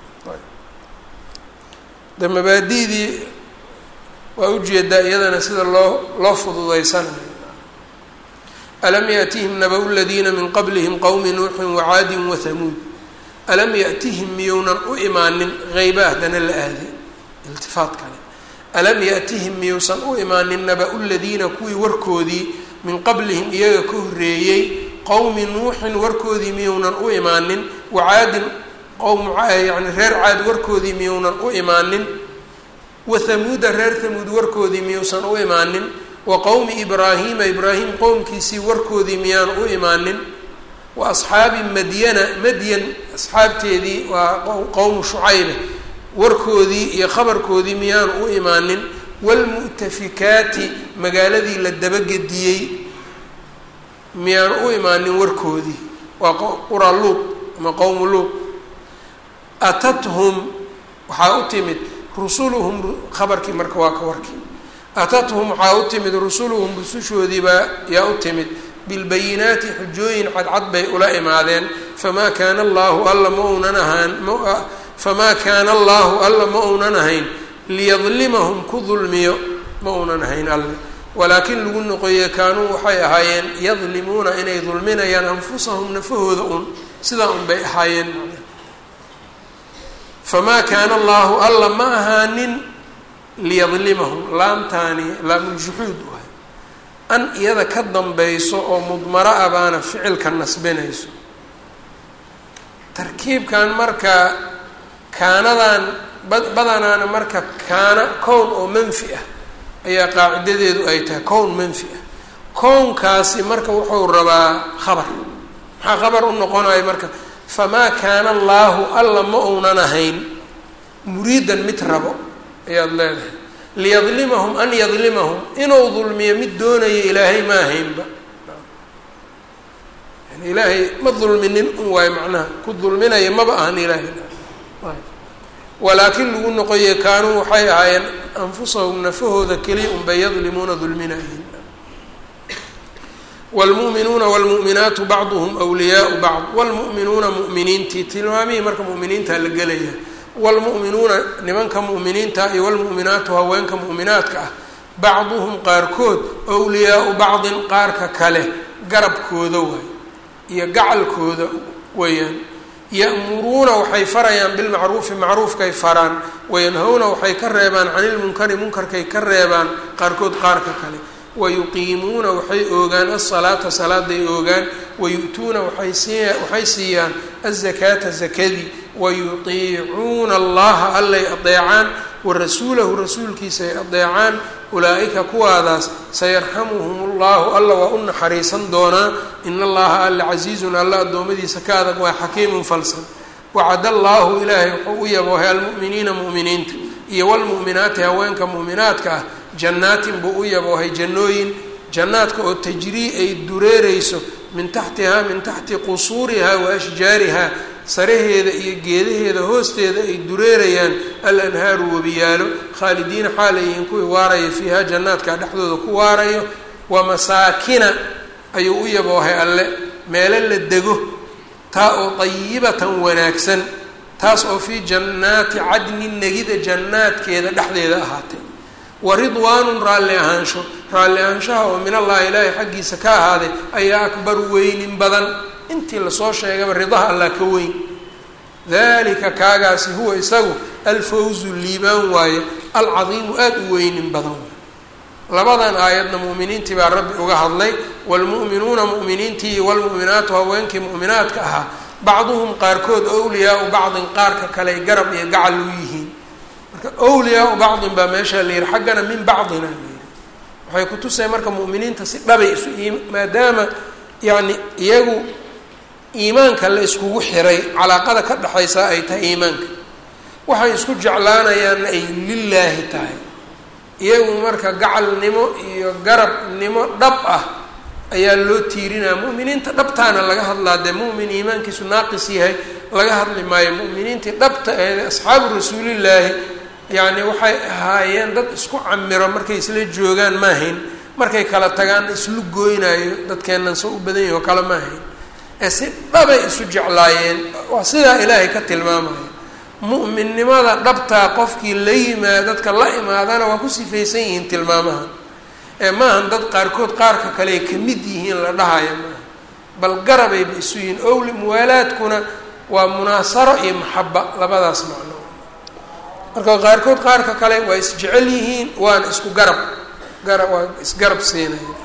de mabaadidii waa ujeedaa iyadana sida loo loo fududaysanayo alam yaatihim naba-u ladiina min qablihim qowmi nuuxin wacaadin wahamuud alam yatihim miyounan u imaanin hayba haddana la aaday iltifaat kale alam yatihim miyuusan u imaanin naba-u ladiina kuwii warkoodii min qablihim iyaga ka horreeyey qowmi nuuxin warkoodii miyounan u imaanin wacaadin qowm yani reer caad warkoodii miyounan u imaanin wathamuuda reer thamuud warkoodii miyuusan u imaanin wa qowmi ibraahiima ibraahim qowmkiisii warkoodii miyaan u imaanin wa asxaabi madyana madyan asxaabteedii waa qowmu shucaybe warkoodii iyo khabarkoodii miyaan u imaanin waalmu'tafikaati magaaladii la dabagediyey miyaan u imaanin warkoodii waa qura luuq ama qowmu luuq atathum waxaa u timid rusuluhum khabarkii marka waa ka warkii atathum waxaa u timid rusuluhum rusushoodiibaa yaa u timid bilbayinaati xujooyin cadcad bay ula imaadeen famaa kaana allaahu alla ma uunan ahaan famaa kaana allaahu alla ma uunan ahayn liyadlimahum ku dulmiyo ma uunan ahayn alle walaakin lagu noqoye kaanuu waxay ahaayeen yadlimuuna inay dulminayaan anfusahum nafahooda un sidaa un bay ahaayeen famaa kaana allahu alla ma ahaanin liyadlimahum laamtaani laamuljuxuud u ahay an iyada ka dambayso oo mudmaro ah baana ficilka nasbinayso tarkiibkan marka kaanadan badanaana marka kaana kown oo manfi ah ayaa qaacidadeedu ay tahay kown manfi ah kownkaasi marka wuxuu rabaa khabar maxaa khabar u noqonayo marka famaa kaana allaahu alla ma uunan ahayn muriidan mid rabo ayaad leedahay liyadlimahum an yadlimahum inuu dulmiyo mid doonaya ilaahay ma ahaynba yani ilaahay ma dulminin un waayo macnaha ku dulminaya maba ahan ilaahay walaakin lagu noqoye kaanuu waxay ahaayeen anfusahum nafahooda keliya unbay yadlimuuna dulminayihin wlmu'minuuna wlmu'minaatu bacduhum wliyaau bacd wlmu'minuuna mu'miniintii tilmaamihii marka mu'miniinta la gelaya wlmu'minuuna nimanka mu'miniinta iyo wlmu'minaatu haweenka mu'minaadka ah bacduhum qaarkood wliyaau bacdin qaarka kale garabkooda waay iyo gacalkooda weeyaan ya'muruuna waxay farayaan bilmacruufi macruufkay faraan wayanhawna waxay ka reebaan cani lmunkari munkarkay ka reebaan qaarkood qaarka kale wayuqiimuuna waxay oogaan asalaata salaaday oogaan wayu'tuuna waay sii waxay siiyaan azakaata zakadii wayutiicuuna allaha allay adeecaan warasuulahu rasuulkiisa ay adeecaan ulaa-ika kuwaadaas sayarxamuhum allahu alla waa u naxariisan doonaa in allaha alla casiizun alla addoommadiisa ka adag waa xakiimun falsan wacad allaahu ilaahay wuxuu u yaboohay almu'miniina mu'miniinta iyo wlmu'minaati haweenka mu'minaadka ah jannaatin buu u yaboohay jannooyin jannaadka oo tajrii ay dureereyso min taxtihaa min taxti qusuurihaa wa ashjaarihaa saraheeda iyo geedaheeda hoosteeda ay dureerayaan al anhaaru webiyaalo khaalidiina xaalayihiin kuwii waaraya fiiha jannaadka dhexdooda ku waarayo wa masaakina ayuu u yaboohay alle meelo la dego taa oo dayibatan wanaagsan taas oo fii jannaati cadnin negida jannaadkeeda dhexdeeda ahaatay wa ridwaanun raalli ahaansho raalli ahaanshaha oo min allahi ilaahay xaggiisa ka ahaaday ayaa akbar weynin badan intii lasoo sheegaba ridaha allah ka weyn dalika kaagaasi huwa isagu alfawzu liibaan waaye alcadiimu aada u weynin badan waay labadan aayadna mu'miniintii baa rabbi uga hadlay waalmu'minuuna mu'miniintii waalmu'minaatu haweenkii mu'minaadka ahaa bacduhum qaarkood owliyaau bacdin qaarka kale garab iyo gacal u yihiin marka owliyaau bacdin baa meeshaa la yihi xaggana min bacdina la yihi waxay kutusay marka mu'miniinta si dhabay isu maadaama yacni iyagu iimaanka la iskugu xiray calaaqada ka dhexaysa ay tahay iimaanka waxay isku jeclaanayaanna ay lilaahi tahay iyagu marka gacalnimo iyo garabnimo dhab ah ayaa loo tiirinaya mu'miniinta dhabtaana laga hadlaa dee mu'min iimaankiisu naaqis yahay laga hadli maayo mu'miniintii dhabta eede asxaabu rasuulillaahi yacni waxay ahaayeen dad isku camiro markay isla joogaan maahayn markay kala tagaan islu gooynaayo dadkeennan soo u badan yahi oo kale maahayn ee si dhabay isu jeclaayeen waa sidaa ilaahay ka tilmaamaya mu'minnimada dhabtaa qofkii la yimaad dadka la imaadana waa ku sifaysan yihiin tilmaamaha ee maahan dad qaarkood qaarka kale ay ka mid yihiin la dhahaya maaha bal garabayba isu yihiin owli muwaalaadkuna waa munaasaro iyo maxaba labadaas macno marka qaarkood qaarka kale waa isjecel yihiin waana isku garab gara waa isgarab siinaya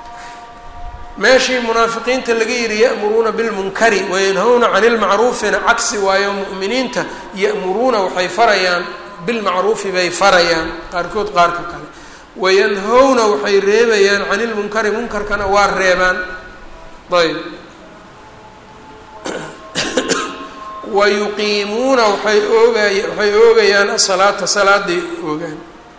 meeshii munaafiqiinta laga yihi ya'muruuna bilmunkari wayanhawna cani lmacruufina cagsi waayo mu'miniinta ya'muruuna waxay farayaan bilmacruufi bay farayaan qaarkood qaarka kale wayanhawna waxay reebayaan cani lmunkari munkarkana waa reebaan ayb wayuqiimuuna waxay oogay waxay oogayaan asalaata salaaday oogaan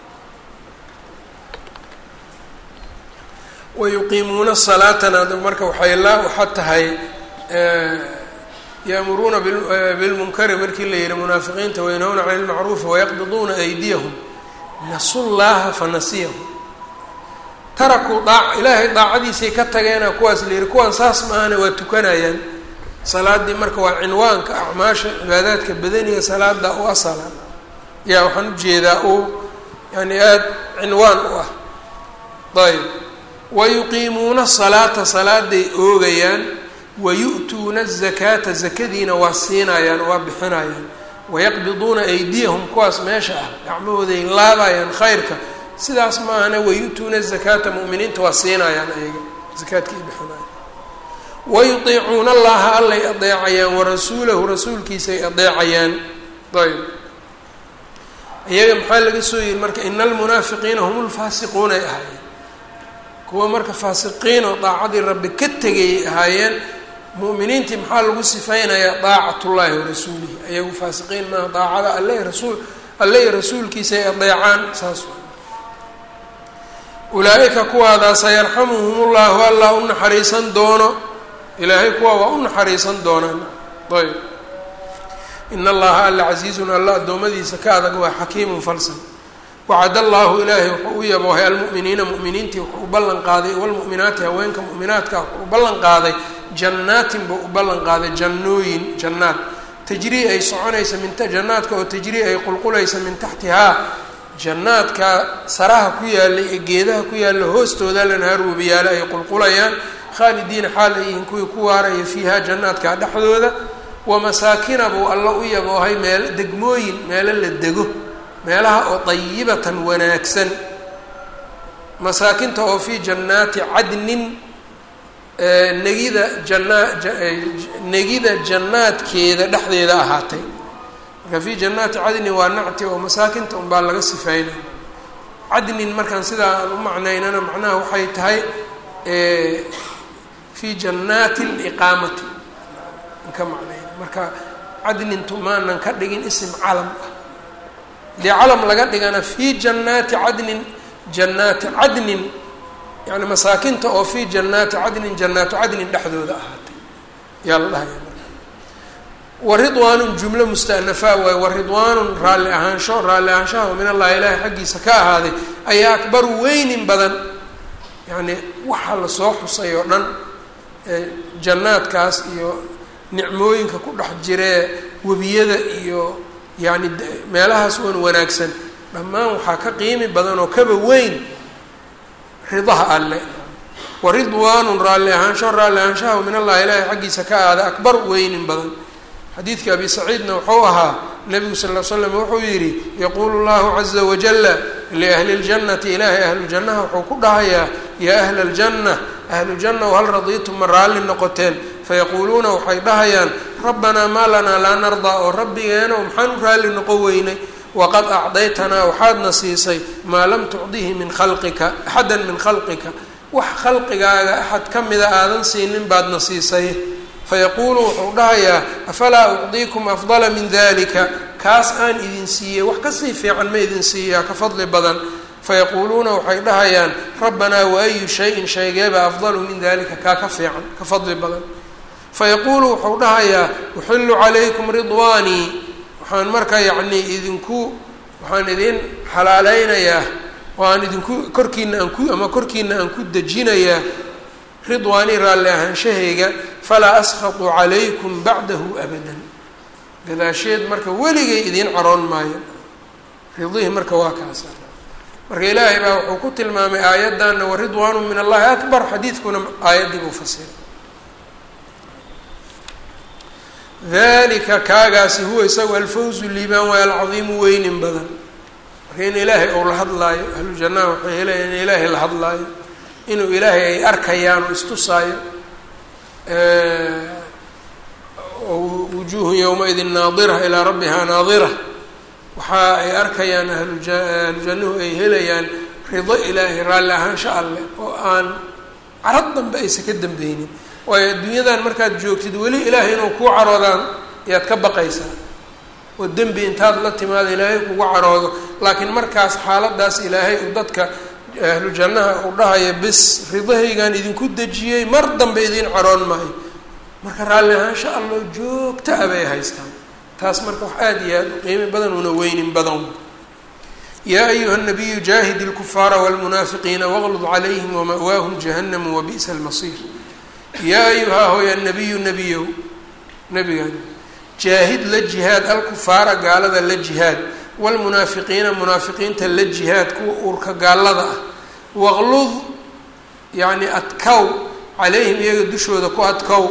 wayuqiimuuna salaatana marka waxay la waxa tahay ya'muruuna bilmunkari markii la yihi munaafiqiinta wayanhawna cani lmacruufi wayaqbiduuna aydiyahum nasu llaha fanasiyahum tarakuu daa ilaahay daacadiisay ka tageena kuwaas la yihi kuwaan saas maahana waa tukanayaan salaadii marka waa cinwaanka acmaasha cibaadaadka badaniga salaada u asala yaa waxaan ujeedaa uu yani aada cinwaan u ah ayb wayuqiimuuna salaata salaaday oogayaan wayu'tuuna azakaata zakadiina waa siinayaan waa bixinayaan wayaqbiduuna aydiyahum kuwaas meesha ah gacmahooday laabayaan khayrka sidaas maahane wayu'tuuna azakaata mu'miniinta waa siinayaan ayaga zakaadkii bixinayaan wayutiicuuna allaha allay adeecayaan warasuulahu rasuulkiisay adeecayaan ayb iyaga maxaa laga soo yihi marka ina almunaafiqiina hum lfaasiquunay ahaayeen kuwa marka faasiqiin oo daacadii rabbi ka tegayay ahaayeen mu'miniintii maxaa lagu sifaynayaa daacatullaahi warasuulihi ayagu faasiqiin maaha daacada alle rasuul alle iyo rasuulkiisay adeecaan saas ulaa-ika kuwaadaas sayarxamuhum ullahu allah u naxariisan doono ilaahay kuwa waa u naxariisan doonaan ayb in allaha alla casiizun alla addoommadiisa ka adag waa xakiimun falsan wacad allaahu ilaahay wuxuu u yaboohay almu'miniina mu'miniintii wuxuu u ballan qaaday walmu'minaati haweenka mu'minaadka wuxuu u ballan qaaday jannaatin buu u ballan qaaday jannooyin jannaad tajrii ay soconaysa min jannaadka oo tajrii ay qulqulaysa min taxtihaa jannaadka saraha ku yaallay ee geedaha ku yaalla hoostooda lanhaar webiyaale ay qulqulayaan khaalidiina xaal ay yihiin kuwii ku waaraya fiiha jannaadka dhexdooda wamasaakina buu alla u yaboohay meel degmooyin meelo la dego meelaha oo dayibatan wanaagsan masaakinta oo fii jannaati cadnin negida jannaa negida jannaadkeeda dhexdeeda ahaatay marka fii jannaati cadnin waa nacti oo masaakinta unbaa laga sifeynay cadnin markaan sidaa aan u macnaynana macnaha waxay tahay fii jannaati liqaamati ka macnayna marka cadnintu maanan ka dhigin isim calam ah dee calam laga dhigana fii jannaati cadnin jannaati cadnin yani masaakinta oo fii jannaati cadnin jannaatu cadnin dhexdooda ahaatay yaa la dhahaya marka waridwaanun jumlo mustanafaa waaye waridwaanun raalli ahaansho raalli ahaanshaha min allahi ilaahi xaggiisa ka ahaaday ayaa akbaru weynin badan yacni waxaa lasoo xusay oo dhan jannaadkaas iyo nicmooyinka ku dhex jiree webiyada iyo yacni meelahaas wan wanaagsan dhammaan waxaa ka qiimi badan oo kaba weyn ridaha alle waridwaanun raalli ahaansho raalli ahaanshaha min allahi ilaahi xaggiisa ka aada akbar weynin badan xadiidka abi saciidna wuxuu ahaa nabigu sal l slam wuxuu yidhi yaquulu llahu caza wajala liahli اljannati ilaahay ahlujannaha wuxuu ku dhahayaa yaa ahla aljanna ahlujanna hal radiitum ma raalli noqoteen fayaquuluuna waxay dhahayaan rabbanaa maa lanaa laa nardaa oo rabbigeeno maxaan u raalli noqon weynay waqad acdaytanaa waxaadna siisay maa lam tucdihi min khalqika axadan min khalqika wax khalqigaaga axad ka mida aadan siinin baadna siisay fayaquulu wuxuu dhahayaa afalaa ucdiikum afdala min dalika kaas aan idin siiyey wax kasii fiican ma idin siiyaa ka fadli badan fayaquuluuna waxay dhahayaan rabbanaa waayu shayin shaygeeba afdalu min dalika kaa ka fiican ka fadli badan fayaquulu wuxuu dhahayaa uxillu calaykum ridwaanii waxaan marka yacnii idinku waxaan idin xalaaleynayaa oo aan idinku korkiina aan ku ama korkiina aan ku dejinayaa ridwaanii raalli ahaanshahayga falaa askhatu calaykum bacdahu abadan gadaasheed marka weligay idiin caroon maayo ridihii marka waa kaasa marka ilaahay baa wuxuu ku tilmaamay aayaddanna waridwaanu min allahi akbar xadiidkuna aayaddii buu fasiray dalika kaagaasi huwa isagu alfawzu liibaan waay alcadiimu weynin badan marka in ilaahay ou la hadlaayo ahlu jannaha waxay helayaan in ilaahay la hadlaayo inuu ilaahay ay arkayaan oo istusaayo wujuuhun yowma-idin naadira ilaa rabbihaa naadira waxa ay arkayaan ahluja ahlujannuhu ay helayaan rido ilaahay raalli ahaansha alleh oo aan carad dambe aysa ka dambeynin waayo adduunyadan markaad joogtid weli ilaahay inuu kuu caroodaan ayaad ka baqaysaa oo dembi intaad la timaado ilaahay kugu caroodo laakiin markaas xaaladaas ilaahay uu dadka ahlu jannaha uu dhahaya bis ridahaygaan idinku dejiyey mar dambe idiin caroon maayo marka raalli ahaansha alloo joogta a bay haystaan taas marka wax aada iyo aada u qiimi badan una weynin badan yaa ayuha nabiyu jaahid ilkufaara wاlmunaafiqiina waqlud calayhim wama'waahum jahannamu wabi'sa almasiir yaa ayuhaa hooya nabiyu nebiyow nebigan jaahid la jihaad alkufaara gaalada la jihaad wlmunaafiqiina munaafiqiinta la jihaad kuwa uurka gaalada ah waqlud yacni adkow calayhim iyaga dushooda ku adkow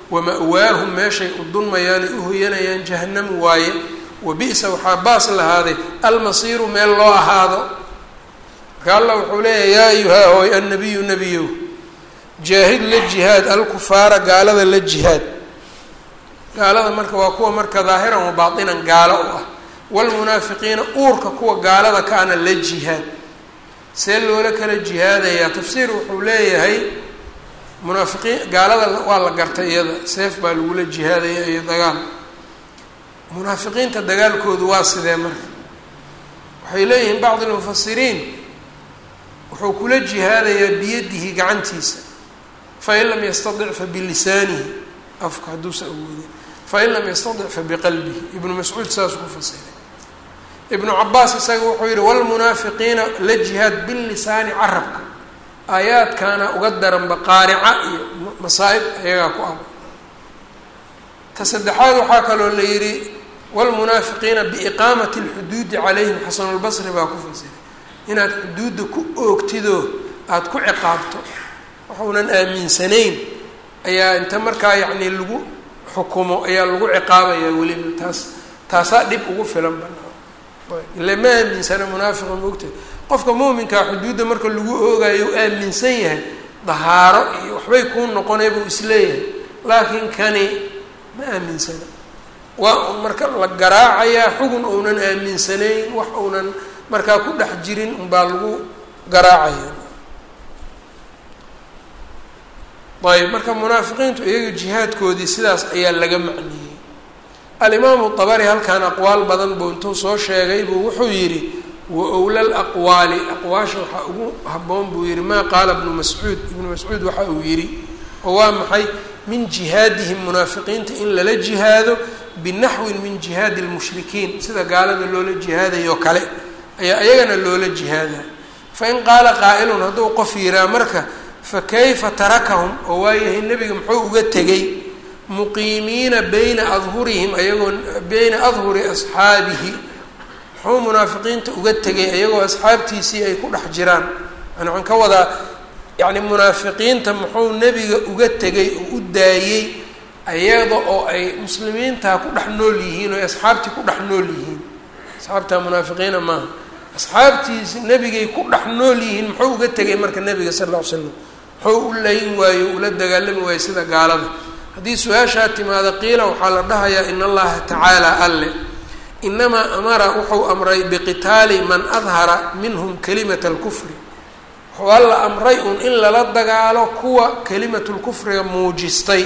wama-waahum meeshay u dunmayaanay u hoyanayaan jahanamu waaye wa bi-sa waxaa baas lahaaday almasiiru meel loo ahaado marka allah wuxuu leeyahay yaa ayuhaa hooy annabiyu nebiyow jaahid la jihaad alkufaara gaalada la jihaad gaalada marka waa kuwa marka daahiran wa baatinan gaalo u ah waalmunaafiqiina uurka kuwa gaalada kaana la jihaad see loola kala jihaadayaa tafsiir wuxuu leeyahay munaafiqiin gaalada waa la gartay iyada seef baa lagula jihaadaya iyo dagaal munaafiqiinta dagaalkoodu waa sidee marka waxay leeyihiin bacd almufasiriin wuxuu kula jihaadayaa biyadihi gacantiisa fain lam yastadic fa bilisaanihi afka hadduusa awoodin fain lam yastadic fa biqalbihi ibnu mascuud saasuu ku fasiray ibnu cabaas isaga wuxuu yihi wlmunaafiqiina la jihaad bilisaani carabka aayaadkaana uga daranba qaarica iyo masaa'ib ayagaa ku ah ta saddexaad waxaa kaloo la yidhi wlmunaafiqiina biiqaamati اlxuduudi calayhim xasanulbasri baa ku fasiray inaad xuduudda ku oogtidoo aada ku ciqaabto waxuunan aaminsanayn ayaa inta markaa yacni lagu xukumo ayaa lagu ciqaabayaa weliba taas taasaa dhib ugu filan banaa ile ma aaminsana munaafiqa maogtahay qofka muuminkaa xuduudda marka lagu oogayo u aaminsan yahay dahaaro iyo waxbay kuu noqonay buu isleeyahay laakiin kani ma aaminsana waa un marka la garaacayaa xugun uunan aaminsanayn wax uunan markaa ku dhex jirin unbaa lagu garaacaya ayb marka munaafiqiintu iyaga jihaadkoodii sidaas ayaa laga macniyey alimaamu dabari halkan aqwaal badan buu intuu soo sheegay buu wuxuu yidhi wa owla laqwaali aqwaasha waxaa ugu habboon buu yihi maa qaala ibnu mascuud ibnu mascuud waxa uu yidhi oo waa maxay min jihaadihim munaafiqiinta in lala jihaado binaxwin min jihaadi lmushrikiin sida gaalada loola jihaadayo kale ayaa iyagana loola jihaada fain qaala qaa'ilun hadduu qof yiraa marka fa kayfa tarakahum oo waayahay nebiga muxuu uga tegay muqiimiina bayna adhurihim ayagoo bayna adhuri asxaabihi muxuu munaafiqiinta uga tegay ayagoo asxaabtiisii ay ku dhex jiraan yani waxaan ka wadaa yacni munaafiqiinta muxuu nebiga uga tegay oo u daayey ayada oo ay muslimiintaa ku dhex nool yihiin oo ay asxaabtii ku dhex nool yihiin asxaabtaa munaafiqiina maaha asxaabtiisi nebigay ku dhex nool yihiin muxuu uga tegay marka nebiga sal lla ly slam muxuu u layn waayo ula dagaalami waayo sida gaalada haddii su-aashaa timaado qiila waxaa la dhahayaa in allaha tacaala alle inamaa amara wuxuu amray biqitaali man adhara minhum kalimata alkufri wuxuu alla amray un in lala dagaalo kuwa kalimatulkufriga muujistay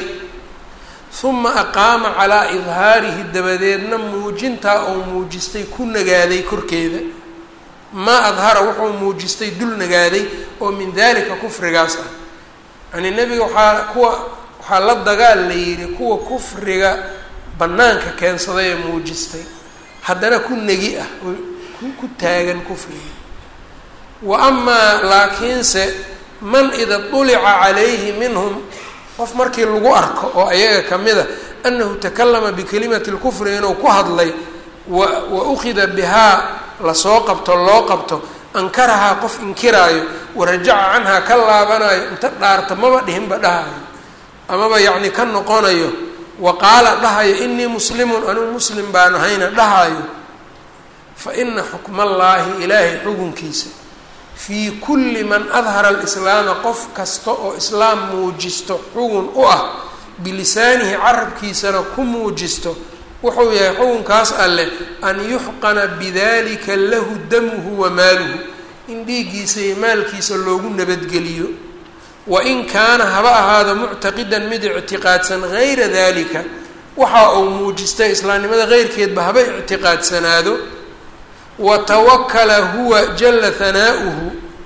uma aqaama calaa idhaarihi dabadeedna muujintaa oo muujistay ku nagaaday korkeeda maa adhara wuxuu muujistay dul nagaaday oo min dalika kufrigaas ah yani nebiga waxaa kuwa waxaa la dagaal la yidhi kuwa kufriga bannaanka keensaday ee muujistay haddana ku negi ah oo ku taagan kufriga wa amaa laakiinse man ida dulica calayhi minhum qof markii lagu arko oo ayaga kamida anahu takalama bikalimati lkufri inuu ku hadlay wa wa ukhida bihaa lasoo qabto loo qabto ankarahaa qof inkiraayo warajaca canhaa ka laabanayo inta dhaarta maba dhihinba dhahayo amaba yacni ka noqonayo wa qaala dhahayo inii muslimun anuu muslim baan ahayna dhahayo fa ina xukma allaahi ilaahay xukunkiisa fii kulli man adhara alislaama qof kasta oo islaam muujisto xugun u ah bilisaanihi carabkiisana ku muujisto wuxuu yahay xukunkaas alleh an yuxqana bidalika lahu damuhu wa maaluhu in dhiiggiisa iyo maalkiisa loogu nabadgeliyo wa in kaana haba ahaado muctaqidan mid ictiqaadsan hayra dalika waxa uu muujistay islaamnimada heyrkeedba haba ictiqaadsanaado watawakala huwa jala hanaa'uhu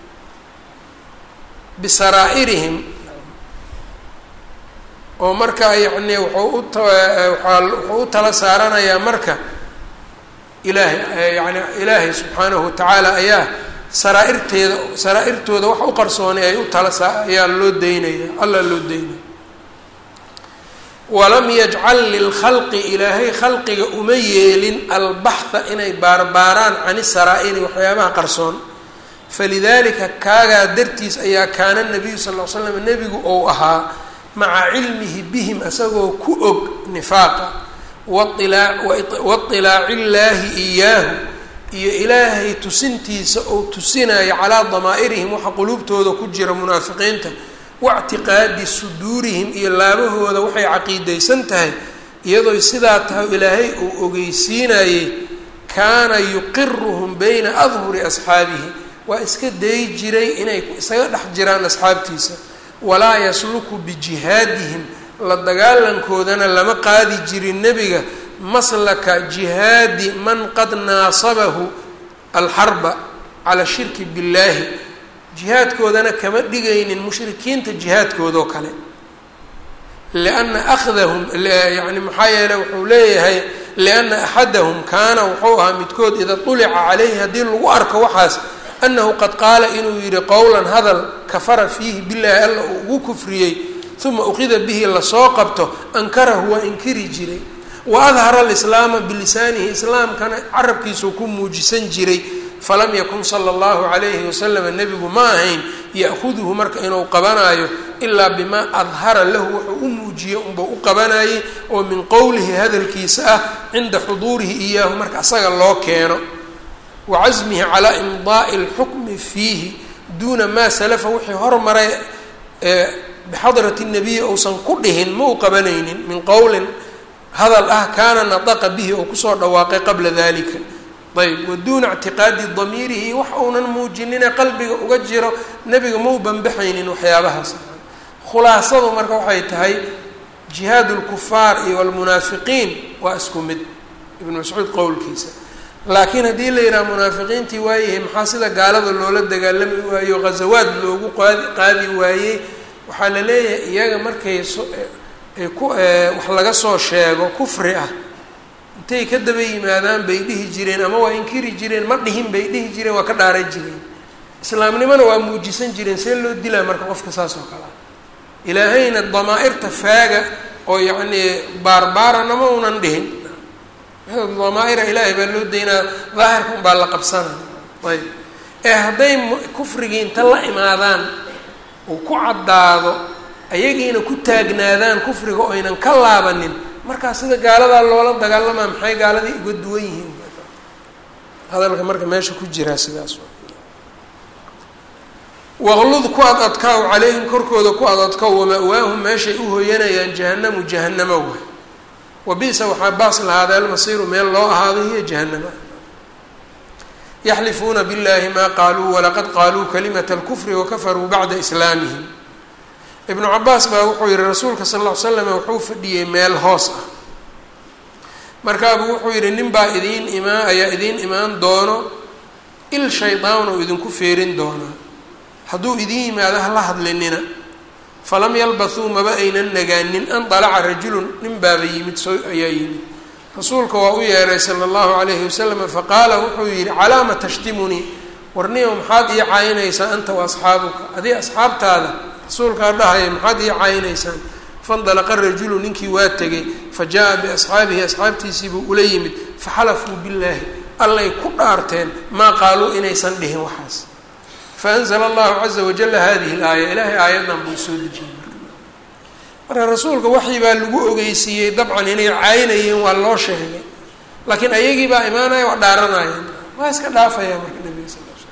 bisaraa'irihim oo markaa yacni wuxuu uta waaa wuxuu u tala saaranayaa marka ilaahay yani ilaahay subxaanahu watacaala ayaa saraairteeda saraa-irtooda wax u qarsoonay ay u tala saa ayaa loo daynaya alla loo daynaya walam yajcal lilkhalqi ilaahay khalqiga uma yeelin albaxha inay baarbaaraan can isaraa'iri waxyaabaha qarsoon falidalika kaagaa dartiis ayaa kaana nabiyu sal l slam nebigu ou ahaa maca cilmihi bihim isagoo ku og nifaaqa wailaaci illaahi iyaahu iyo ilaahay tusintiisa oo tusinayo calaa damaa'irihim waxa quluubtooda ku jira munaafiqiinta waictiqaadi suduurihim iyo laabahooda waxay caqiidaysan tahay iyadooy sidaa tahay ilaahay uu ogeysiinayey kaana yuqiruhum bayna adhuri asxaabihi waa iska dayi jiray inay isaga dhex jiraan asxaabtiisa walaa yasluku bijihaadihim la dagaalankoodana lama qaadi jirin nebiga maslaka jihaadi man qad naasabahu alxarba cala shirki billaahi jihaadkoodana kama dhigaynin mushrikiinta jihaadkoodoo kale lianna akhdahum yani maxaa yeele wuxuu leeyahay lianna axadahum kaana wuxuu ahaa midkood ida tulica calayhi haddii lagu arko waxaas annahu qad qaala inuu yidhi qowlan hadal kafara fiihi billaahi alla uu ugu kufriyey uma uqida bihi lasoo qabto ankarahu waa inkiri jiray wa adhara alislaama bilisaanihi islaamkana carabkiisuu ku muujisan jiray falam yakun sala allahu calayhi wasalama nebigu ma ahayn ya'huduhu marka inuu qabanaayo ilaa bimaa adhara lahu wuxuu u muujiyey unbuu u qabanayay oo min qowlihi hadalkiisa ah cinda xuduurihi iyaahu marka asaga loo keeno wa casmihi calaa imdaa'i alxukmi fiihi duuna maa salafa wixii hormaray bixadrati nabiyi uusan ku dhihin ma u qabanaynin min qowlin hadal ah kaana nadaqa bihi oo kusoo dhawaaqay qabla dalika ayb wa duuna ictiqaadi damiirihi wax uunan muujinine qalbiga uga jiro nebiga ma u banbaxaynin waxyaabahaas khulaasadu marka waxay tahay jihaad lkufaar iyo almunaafiqiin waa isku mid ibnu mascuud qowlkiisa laakiin haddii la yidhaha munaafiqiintii waayahay maxaa sida gaalada loola dagaalami waayo ghazawaad loogu qaadi qaadi waayey waxaa la leeyahay iyaga markay so ku wax laga soo sheego kufri ah intay ka daba yimaadaan bay dhihi jireen ama waa inkiri jireen ma dhihin bay dhihi jireen waa ka dhaaran jireen islaamnimona waa muujisan jireen see loo dilaa marka qofka saas oo kale ah ilaahayna damaa-irta faaga oo yacnii baarbaarana ma unan dhihin damaa-ira ilaahay baa loo daynaa daahirka un baa la qabsana ayb ee hadday kufrigii inta la imaadaan uu ku caddaado ayagiina ku taagnaadaan kufriga oo aynan ka laabanin markaa sida gaaladaa loola dagaalamaa maxay gaaladii uga duwan yihiin hadalka marka meesha ku jiraa sidaas waqlud ku ad adkaaw calayhim korkooda ku ad adkaaw wama-waahum meeshay u hooyanayaan jahanamu jahanamo wa wa bisa waxaa baas lahaada almasiiru meel loo ahaado hiyo jahanama yaxlifuuna biاllahi ma qaaluu walaqad qaaluu kalimata اlkufri wakafaruu bacda islaamihim ibnu cabaas baa wuxuu yihi rasuulka sal ll ly slam wuxuu fadhiyey meel hoos ah markaabuu wuxuu yihi nin baa idiin imaa ayaa idiin imaan doono il shaydaan uu idinku feerin doonaa hadduu idiin yimaado hala hadlinina falam yalbathuu maba aynan nagaanin an dalaca rajulun nin baaba yimid soo ayaa yimid rasuulka waa u yeeray sala allahu calayhi wasalam faqaala wuxuu yihi calaama tashtimunii warniyow maxaad ii caayinaysaa anta wa asxaabuka adii asxaabtaada rasuulkaa dhahaya maxaad ii caayinaysaan fandalaqa rajulu ninkii waa tegay fa jaa-a biasxaabihi asxaabtiisiibuu ula yimid faxalafuu billaahi allay ku dhaarteen maa qaaluu inaysan dhihin waxaas faanzla allahu caza wajala hadihi laaya ilaahay aayaddan buu soo dejiyey marka marka rasuulka waxii baa lagu ogeysiiyey dabcan inay caynayeen waa loo sheegay laakiin ayagii baa imaanaya waa dhaaranayeen waa iska dhaafaya marka nabiga sal l slam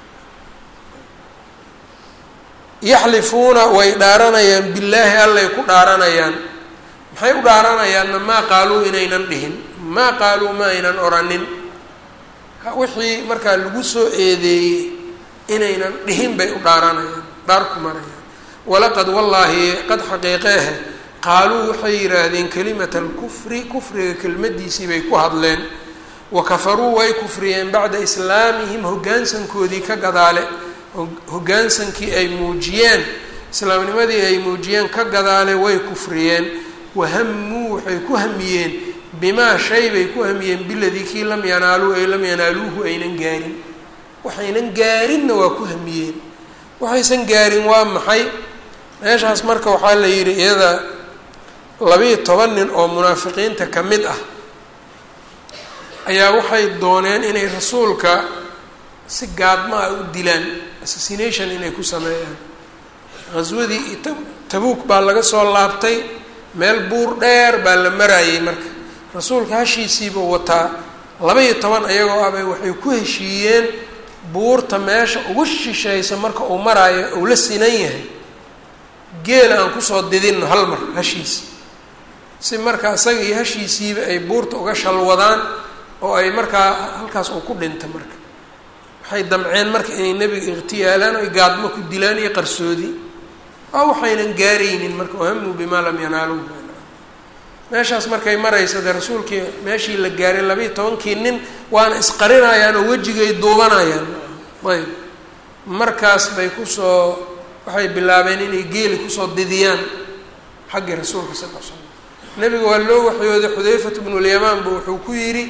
yaxlifuuna way dhaaranayaan billaahi allay ku dhaaranayaan maxay u dhaaranayaanna maa qaaluu inaynan dhihin maa qaaluu ma aynan oranin wixii markaa lagu soo eedeeyey inaynan dhihin bay u dhaaranayaan dhaar ku marayaan walaqad wallaahi qad xaqiiqeehe qaaluu waxay yidhaahdeen kelimata alkufri kufriga kelmadiisii bay ku hadleen wa kafaruu way kufriyeen bacda islaamihim hoggaansankoodii ka gadaale hoggaansankii ay muujiyeen islaamnimadii ay muujiyeen ka gadaale way kufriyeen wahamuu waxay ku hamiyeen bimaa shay bay ku hamiyeen biladii kii lam yanaaluu ay lam yanaaluuhu aynan gaarin waxaynan gaarinna waa ku hamiyeen waxaysan gaarin waa maxay meeshaas marka waxaa la yidhi iyada labiiyo toban nin oo munaafiqiinta ka mid ah ayaa waxay dooneen inay rasuulka si gaadma ah u dilaan assassination inay ku sameeyaan qaswadii tabuuk baa laga soo laabtay meel buur dheer baa la maraayey marka rasuulka hashiisiibuu wataa laba-iyo toban ayagoo ah bay waxay ku heshiiyeen buurta meesha ugu shishaysa marka uu maraayo uu la sinan yahay geela aan kusoo didinno hal mar hashiisi si marka isaga iyo hashiisiiba ay buurta uga shalwadaan oo ay markaa halkaas uu ku dhinta marka waxay damceen marka inay nebiga ikhtiyaalaan oy gaadmo ku dilaan iyo qarsoodi waa waxaynan gaaraynin marka wahamuu bimaa lam yanaaluu meeshaas markay maraysa dee rasuulkii meeshii la gaaray labaiyo tobankii nin waana isqarinayaan oo wejigay duubanayaan ayb markaas bay kusoo waxay bilaabeen inay geeli kusoo didiyaan xaggii rasuulka sal l slam nebiga waa loo waxyooday xudayfat bnulyamaan bu wuxuu ku yidhi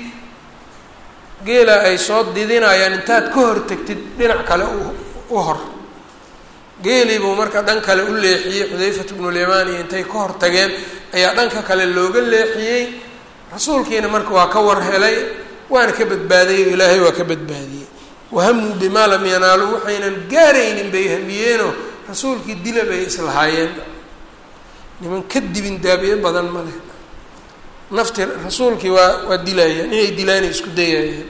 geela ay soo didinayaan intaad ka hor tegtid dhinac kale u hor geelii buu marka dhan kale u leexiyey xudayfat bnulyamaan iyo intay ka hor tageen ayaa dhanka kale looga leexiyey rasuulkiina marka waa ka war helay waana ka badbaadayy o ilaahay waa ka badbaadiyey wahamuu bimaa lam yanaaluu waxaynan gaaraynin bay hamiyeenoo rasuulkii dila bay islahaayeen niman ka dibin daabiye badan ma leh nafti rasuulkii waa waa dilayaan inay dilaanay isku dayayaan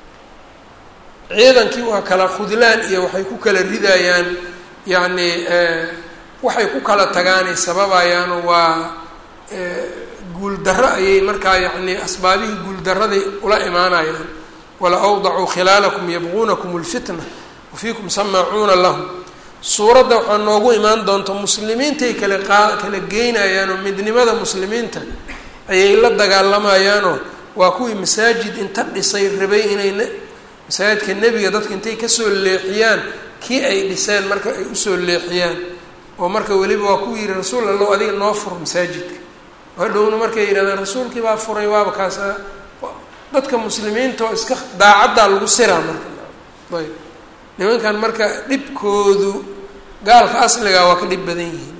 ciidankii waa kala khudlaan iyo waxay ku kala ridayaan yacni waxay ku kala tagaanay sababayaano waa guuldarro ayay markaa yacni asbaabihii guuldarraday ula imaanayaan wala awdacuu khilaalakum yabquunakum lfitna wafiikum samaacuuna lahum suuradda waxaa noogu imaan doonta muslimiintay kale qaa kala geynayaanoo midnimada muslimiinta ayay la dagaalamayaanoo waa kuwii masaajid inta dhisay rabay inay masaajidka nebiga dadka intay kasoo leexiyaan kii ay dhiseen marka ay usoo leexiyaan oo marka weliba waa ku yihi rasuul allow adiga noo fur masaajidka hadhowna markay yidhahdeen rasuulkii baa furay waaba kaas dadka muslimiinta oo iska daacaddaa lagu siraa marka ayb nimankan marka dhibkoodu gaalka asligaa waa ka dhib badan yihiin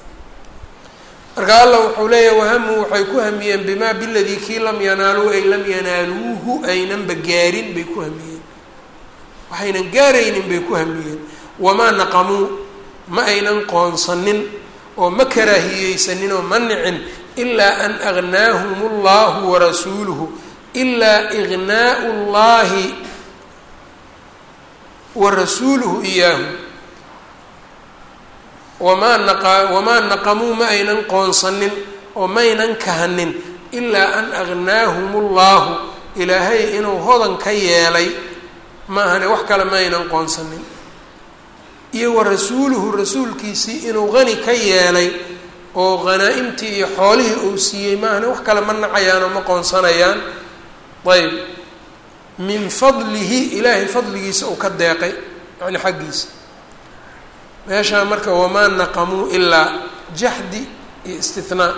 marka allah wuxuu leeyahay wahamuu waxay ku hamiyeen bimaa biladii kii lam yanaaluu ay lam yanaaluuhu aynanba gaarin bay ku hamiyeen waxaynan gaaraynin bay ku hamiyeen wamaa naqamuu ma aynan qoonsanin oo ma karaahiyeysanin oo ma nicin ilaa an agnaahum allahu warasuuluhu ilaa ignaau llahi wa rasuuluhu iyaahu wamaa naqa wamaa naqamuu ma aynan qoonsanin oo maynan kahanin ilaa an agnaahum ullahu ilaahay inuu hodan ka yeelay ma ahane wax kale ma aynan qoonsanin iyo wa rasuuluhu rasuulkiisii inuu qani ka yeelay oo hanaa-imtii iyo xoolihii uu siiyey ma ahane wax kale ma nacayaan oo ma qoonsanayaan ayb min fadlihi ilaahay fadligiisa uu ka deeqay yani xaggiisa meeshaa marka wamaa naqamuu ilaa jaxdi iyo istinaa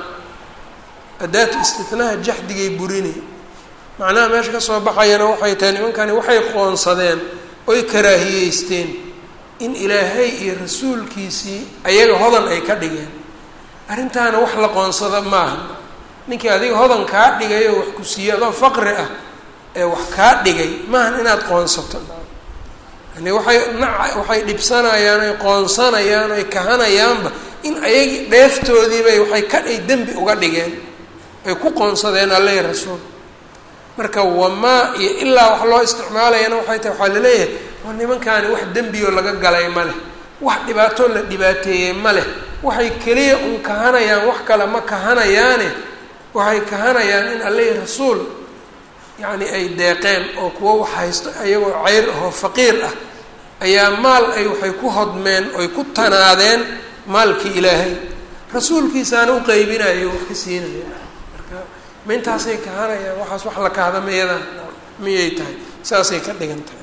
adaatu istinaha jaxdigay burinay macnaha meesha kasoo baxayana waxay tahay nimankani waxay qoonsadeen oy karaahiyeysteen in ilaahay iyo rasuulkiisii ayaga hodan ay ka dhigeen arrintaana wax la qoonsada maaha ninkii adiga hodan kaa dhigay oo wax ku siiyey adoo faqri ah ee wax kaa dhigay maahan inaad qoonsato yani waxay naca waxay dhibsanayaan oy qoonsanayaan oy kahanayaanba in ayagii dheeftoodiibay waxay ka ay dembi uga dhigeen ay ku qoonsadeen alle rasuul marka wamaa iyo ilaa wax loo isticmaalayana waxay tahay waxaa laleeyahay waa nimankaani wax dembioo laga galay ma leh wax dhibaatoo la dhibaateeyey ma leh waxay keliya un kahanayaan wax kale ma kahanayaane waxay kahanayaan in alle rasuul yacni ay deeqeen oo kuwo wax haysto ayagoo ceyr ahoo faqiir ah ayaa maal ay waxay ku hodmeen oy ku tanaadeen maalkii ilaahay rasuulkiisaana u qeybinayo wax ka siinaya marka ma intaasay kahanayaan waxaas wax la kahda miyada miyay tahay saasay ka dhigan tahay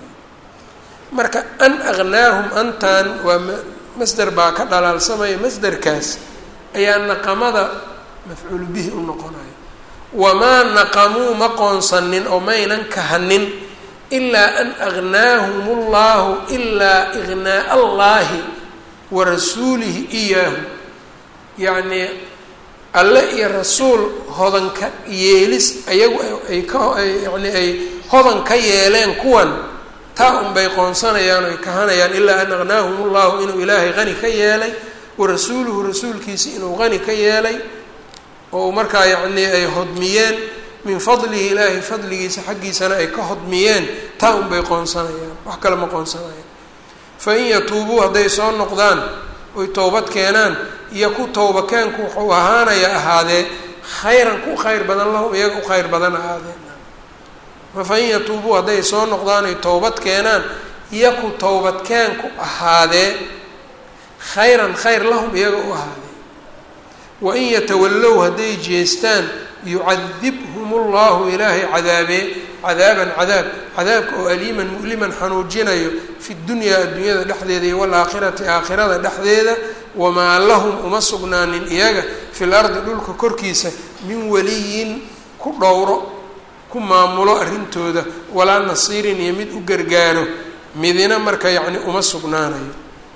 marka an agnaahum antan waa masder baa ka dhalaalsamaya masderkaas ayaa naqamada mafcuulu bihi u noqonaya wamaa naqamuu ma qoonsanin oo maynan kahanin ilaa an agnaahum ullahu ilaa ignaa allaahi wa rasuulihi iyaahu yacnii alle iyo rasuul hodanka yeelis ayagu ay ka yani ay hodan ka yeeleen kuwan taa unbay qoonsanayaan oy kahanayaan ilaa an agnaahum ullahu inuu ilaahay qani ka yeelay wa warasuuluhu rasuulkiisa inuu qani ka yeelay oo markaa yacnii ay hodmiyeen min fadlihi ilaahay fadligiisa xaggiisana ay ka hodmiyeen taa unbay qoonsanayaan wax kale ma qoonsanayaan fa in yatuubuu hadday soo noqdaan oy towbad keenaan iyo ku towbakeenku wuxuu ahaanaya ahaadee khayran ku khayr badan lahum iyaga u khayr badan ahaadee fa in yatuubuu hadday soo noqdaan ay towbad keenaan iyo ku towbadkeenku ahaadee khayran khayr lahum iyaga u ahaadee wain yatawallow hadday jeestaan yucadibhum ullahu ilaahay cadaabee cadaaban cadaab cadaabka oo aliiman mu'liman xanuujinayo fi dunyaa addunyada dhexdeeda iyo walaakhirati aakhirada dhexdeeda wamaa lahum uma sugnaanin iyaga fil ardi dhulka korkiisa min waliyin ku dhowro ku maamulo arrintooda walaa nasiirin iyo mid u gargaaro midina marka yacni uma sugnaanayo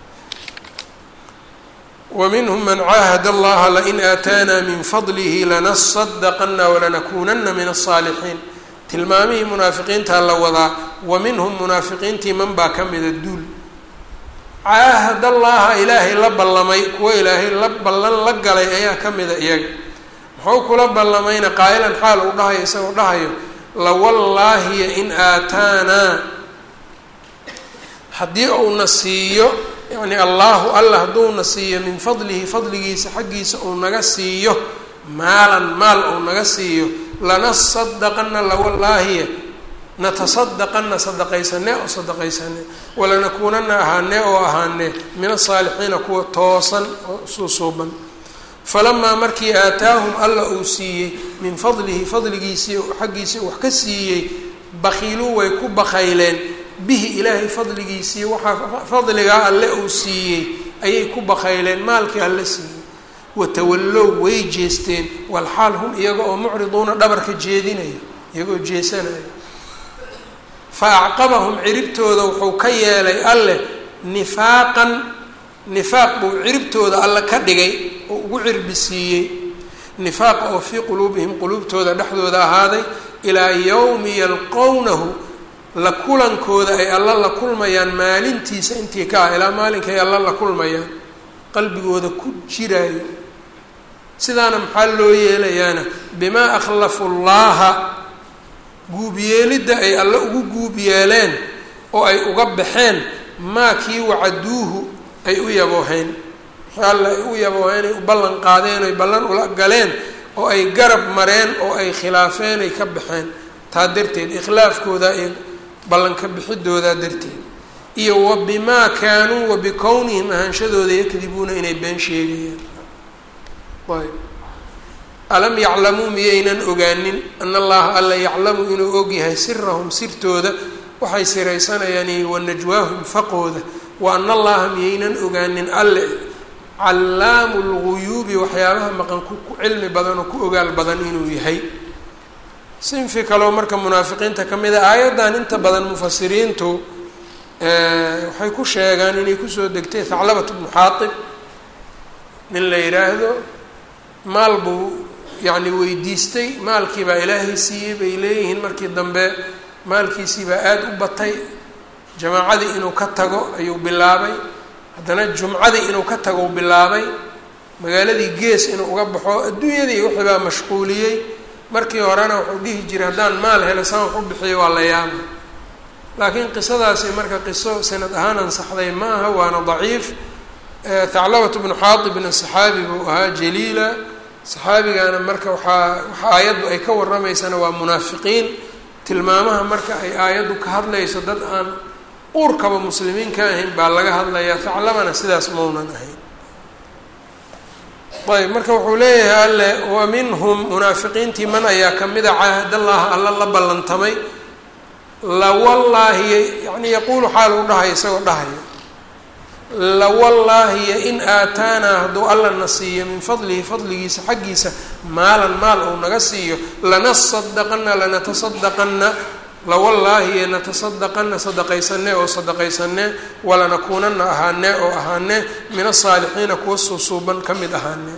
wminhm man caahad allaha lain aataana min fadlihi lanasadaqana walanakuunana min aلsaalixiin tilmaamihii munaafiqiintaa la wadaa wa minhum munaafiqiintii man baa ka mida duul caahad allaha ilaahay la ballamay kuwa ilaahay la ballan la galay ayaa ka mida iyaga muxuu kula ballamayna qaa'ilan xaal uu dhahayo isagoo dhahayo lawallaahiya in aataanaa haddii uuna siiyo yacni allaahu alla hadduuna siiyo min fadlihi fadligiisa xaggiisa uu naga siiyo maalan maal uu naga siiyo lanasadaqana lawallaahiya natasadaqana sadaqaysane oo sadaqaysane walanakuunana ahaane oo ahaane min asaalixiina kuwa toosan oo suusuuban falamaa markii aataahum alla uu siiyey min fadlihi fadligiisii xaggiisii wax ka siiyey bakiiluu way ku bakayleen bihi ilaahay fadligiisii waxaa fadligaa alle uu siiyey ayay ku bakayleen maalkii alle siiyey watawallow way jeesteen walxaal hum iyaga oo mucriduuna dhabarka jeedinaya iyagoo jeesanaya fa acqabahum ciribtooda wuxuu ka yeelay alleh nifaaqan nifaaq buu ciribtooda alle ka dhigay oo ugu cirbi siiyey nifaaqa oo fii quluubihim quluubtooda dhexdooda ahaaday ilaa yowmi yalqownahu la kulankooda ay alla la kulmayaan maalintiisa intii ka ah ilaa maalinkay alla la kulmayaan qalbigooda ku jiraayo sidaana maxaa loo yeelayaana bimaa akhlafu llaaha guubyeelidda ay alle ugu guub yeeleen oo ay uga baxeen maa kii wacaduuhu ay u yabooheen alle ay u yabooheen ay u ballan qaadeen oy ballan ula galeen oo ay garab mareen oo ay khilaafeen ay ka baxeen taa darteed ikhlaafkooda ay ballanka bixidoodaa darteed iyo wa bimaa kaanuu wa bikownihim ahaanshadooda yakdibuuna inay been sheegayaan ayb alam yaclamuu miyaynan ogaanin ana allaha alla yaclamu inuu ogyahay sirahum sirtooda waxay siraysanayaan iyo wa najwaahum faqooda wa ana allaha miyaynan ogaanin alle callaamu lguyuubi waxyaabaha maqan ku cilmi badan oo ku ogaal badan inuu yahay sinfi kaleo marka munaafiqiinta ka mid a aayaddan inta badan mufasiriintu waxay ku sheegaan inay kusoo degtay thaclabat bnu xaatib nin la yidhaahdo maal buu yacni weydiistay maalkii baa ilaahay siiyey bay leeyihiin markii dambe maalkiisii baa aada u batay jamaacadii inuu ka tago ayuu bilaabay haddana jumcadii inuu ka tago bilaabay magaaladii gees inuu uga baxo adduunyadii wixii baa mashquuliyey markii horena wuxuu dhihi jiray haddaan maal helo saan wax u bixiyo waa la yaaba laakiin qisadaasi marka qiso sanad ahaan ansaxday ma aha waana daciif thaclabatu bnu xaatibna saxaabi buu ahaa jaliila saxaabigana marka waxaa waxa aayaddu ay ka warramaysana waa munaafiqiin tilmaamaha marka ay aayaddu ka hadlayso dad aan uurkaba muslimiin ka ahayn baa laga hadlayaa thaclabana sidaas maunan ahayn ayb marka wuxuu leeyahay alle wa minhum munaafiqiintii man ayaa kamida caahadallaha alla la ballantamay lawallaahi yani yaquulu xaal u dhahayo isagoo dhahayo lawallaahiya in aataanaa hadduu alla na siiyo min fadlihi fadligiisa xaggiisa maalan maal uu naga siiyo lanasadaqana lanatasadaqana lawallaahiya natasadaqana sadaqaysane oo sadaqaysane walanakuunana ahaane oo ahaane min asaalixiina kuwa suusuuban ka mid ahaane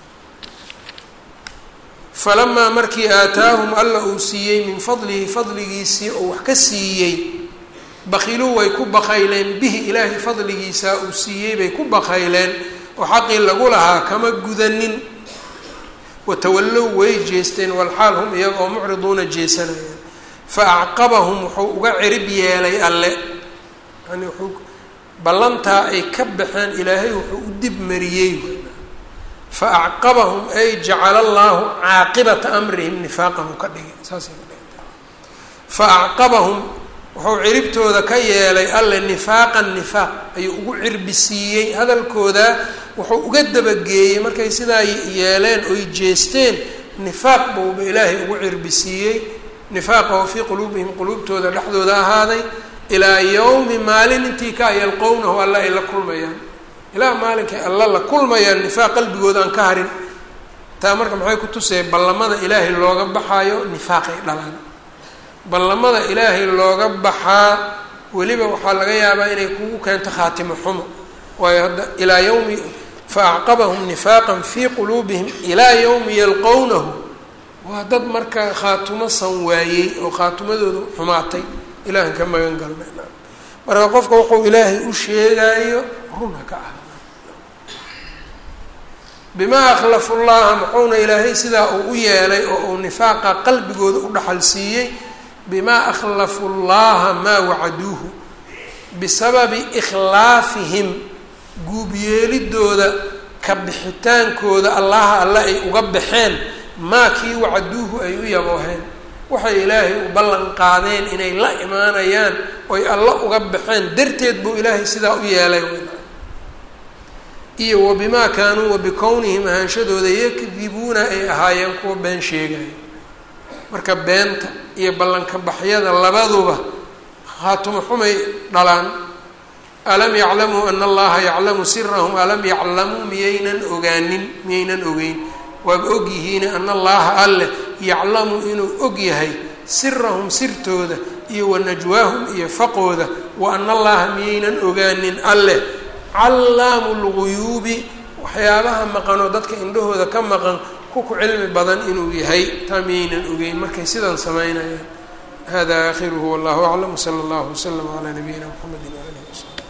falamaa markii aataahum alla uu siiyey min fadlihi fadligiisii oo wax ka siiyey bakiluu way ku bakayleen bihi ilaahay fadligiisa uu siiyey bay ku bakayleen oo xaqii lagu lahaa kama gudanin watawallow way jeesteen walxaal hum iyaga oo mucriduuna jeesanayaan fa acqabahum wuxuu uga cirib yeelay alle yani wuxuu ballantaa ay ka baxeen ilaahay wuxuu u dib mariyey fa acqabahum ay jacala allaahu caaqibata amrihim nifaaqan u ka dhigay saasay ka dhiganta fa acqabahum wuxuu ciribtooda ka yeelay alle nifaaqan nifaaq ayuu ugu cirbisiiyey hadalkooda wuxuu uga dabageeyey markay sidaa yeeleen oy jeesteen nifaaq buuba ilaahay ugu cirbisiiyey nifaaqa oo fii quluubihim quluubtooda dhexdooda ahaaday ilaa yowmi maalin intii ka yalqownahu alla ay la kulmayaan ilaa maalinkay alla la kulmayaan nifaaq qalbigooda aan ka harin taa marka maxay ku tusaya ballamada ilaahay looga baxaayo nifaaqay dhalaan ballamada ilaahay looga baxaa weliba waxaa laga yaabaa inay kugu keento khaatimo xumo waayo hadda ilaa yowmi fa acqabahum nifaaqan fii quluubihim ilaa yowmi yalqownahu waa dad marka khaatumo san waayey oo khaatumadoodu xumaatay ilaahan ka magan galnay marka qofka wuxuu ilaahay u sheegaayo run ha ka ah bimaa akhlafu llaha muxuuna ilaahay sidaa uu u yeelay oo uu nifaaqa qalbigooda u dhaxal siiyey bimaa akhlafu llaha maa wacaduuhu bisababi ikhlaafihim guubyeelidooda ka bixitaankooda allaha alle ay uga baxeen maa kii wacaduuhu ay u yabooheen waxay ilaahay u ballan qaadeen inay la imaanayaan oy alla uga baxeen darteed buu ilaahay sidaa u yeelay iyo wa bimaa kaanuu wa bikownihim ahaanshadooda yakdibuuna ay ahaayeen kuwa been sheegaya marka beenta iyo ballanka baxyada labaduba khaatumo xumay dhalaan alam yaclamuu ana allaha yaclamu sirahum alam yaclamuu miyaynan ogaanin miyaynan ogeyn waaba ogyihiine ana allaha alleh yaclamu inuu og yahay sirahum sirtooda iyo wa najwaahum iyo faqooda wa ana allaha miyaynan ogaanin alleh callaamu lguyuubi waxyaabaha maqanoo dadka indhahooda ka maqan ku ku cilmi badan inuu yahay taa miyaynan ogeyn markay sidan samaynayaan hada aakhiruhu wallahu aclam wsala allahu waslama calaa nabiyina mxamedi waalihi wasabi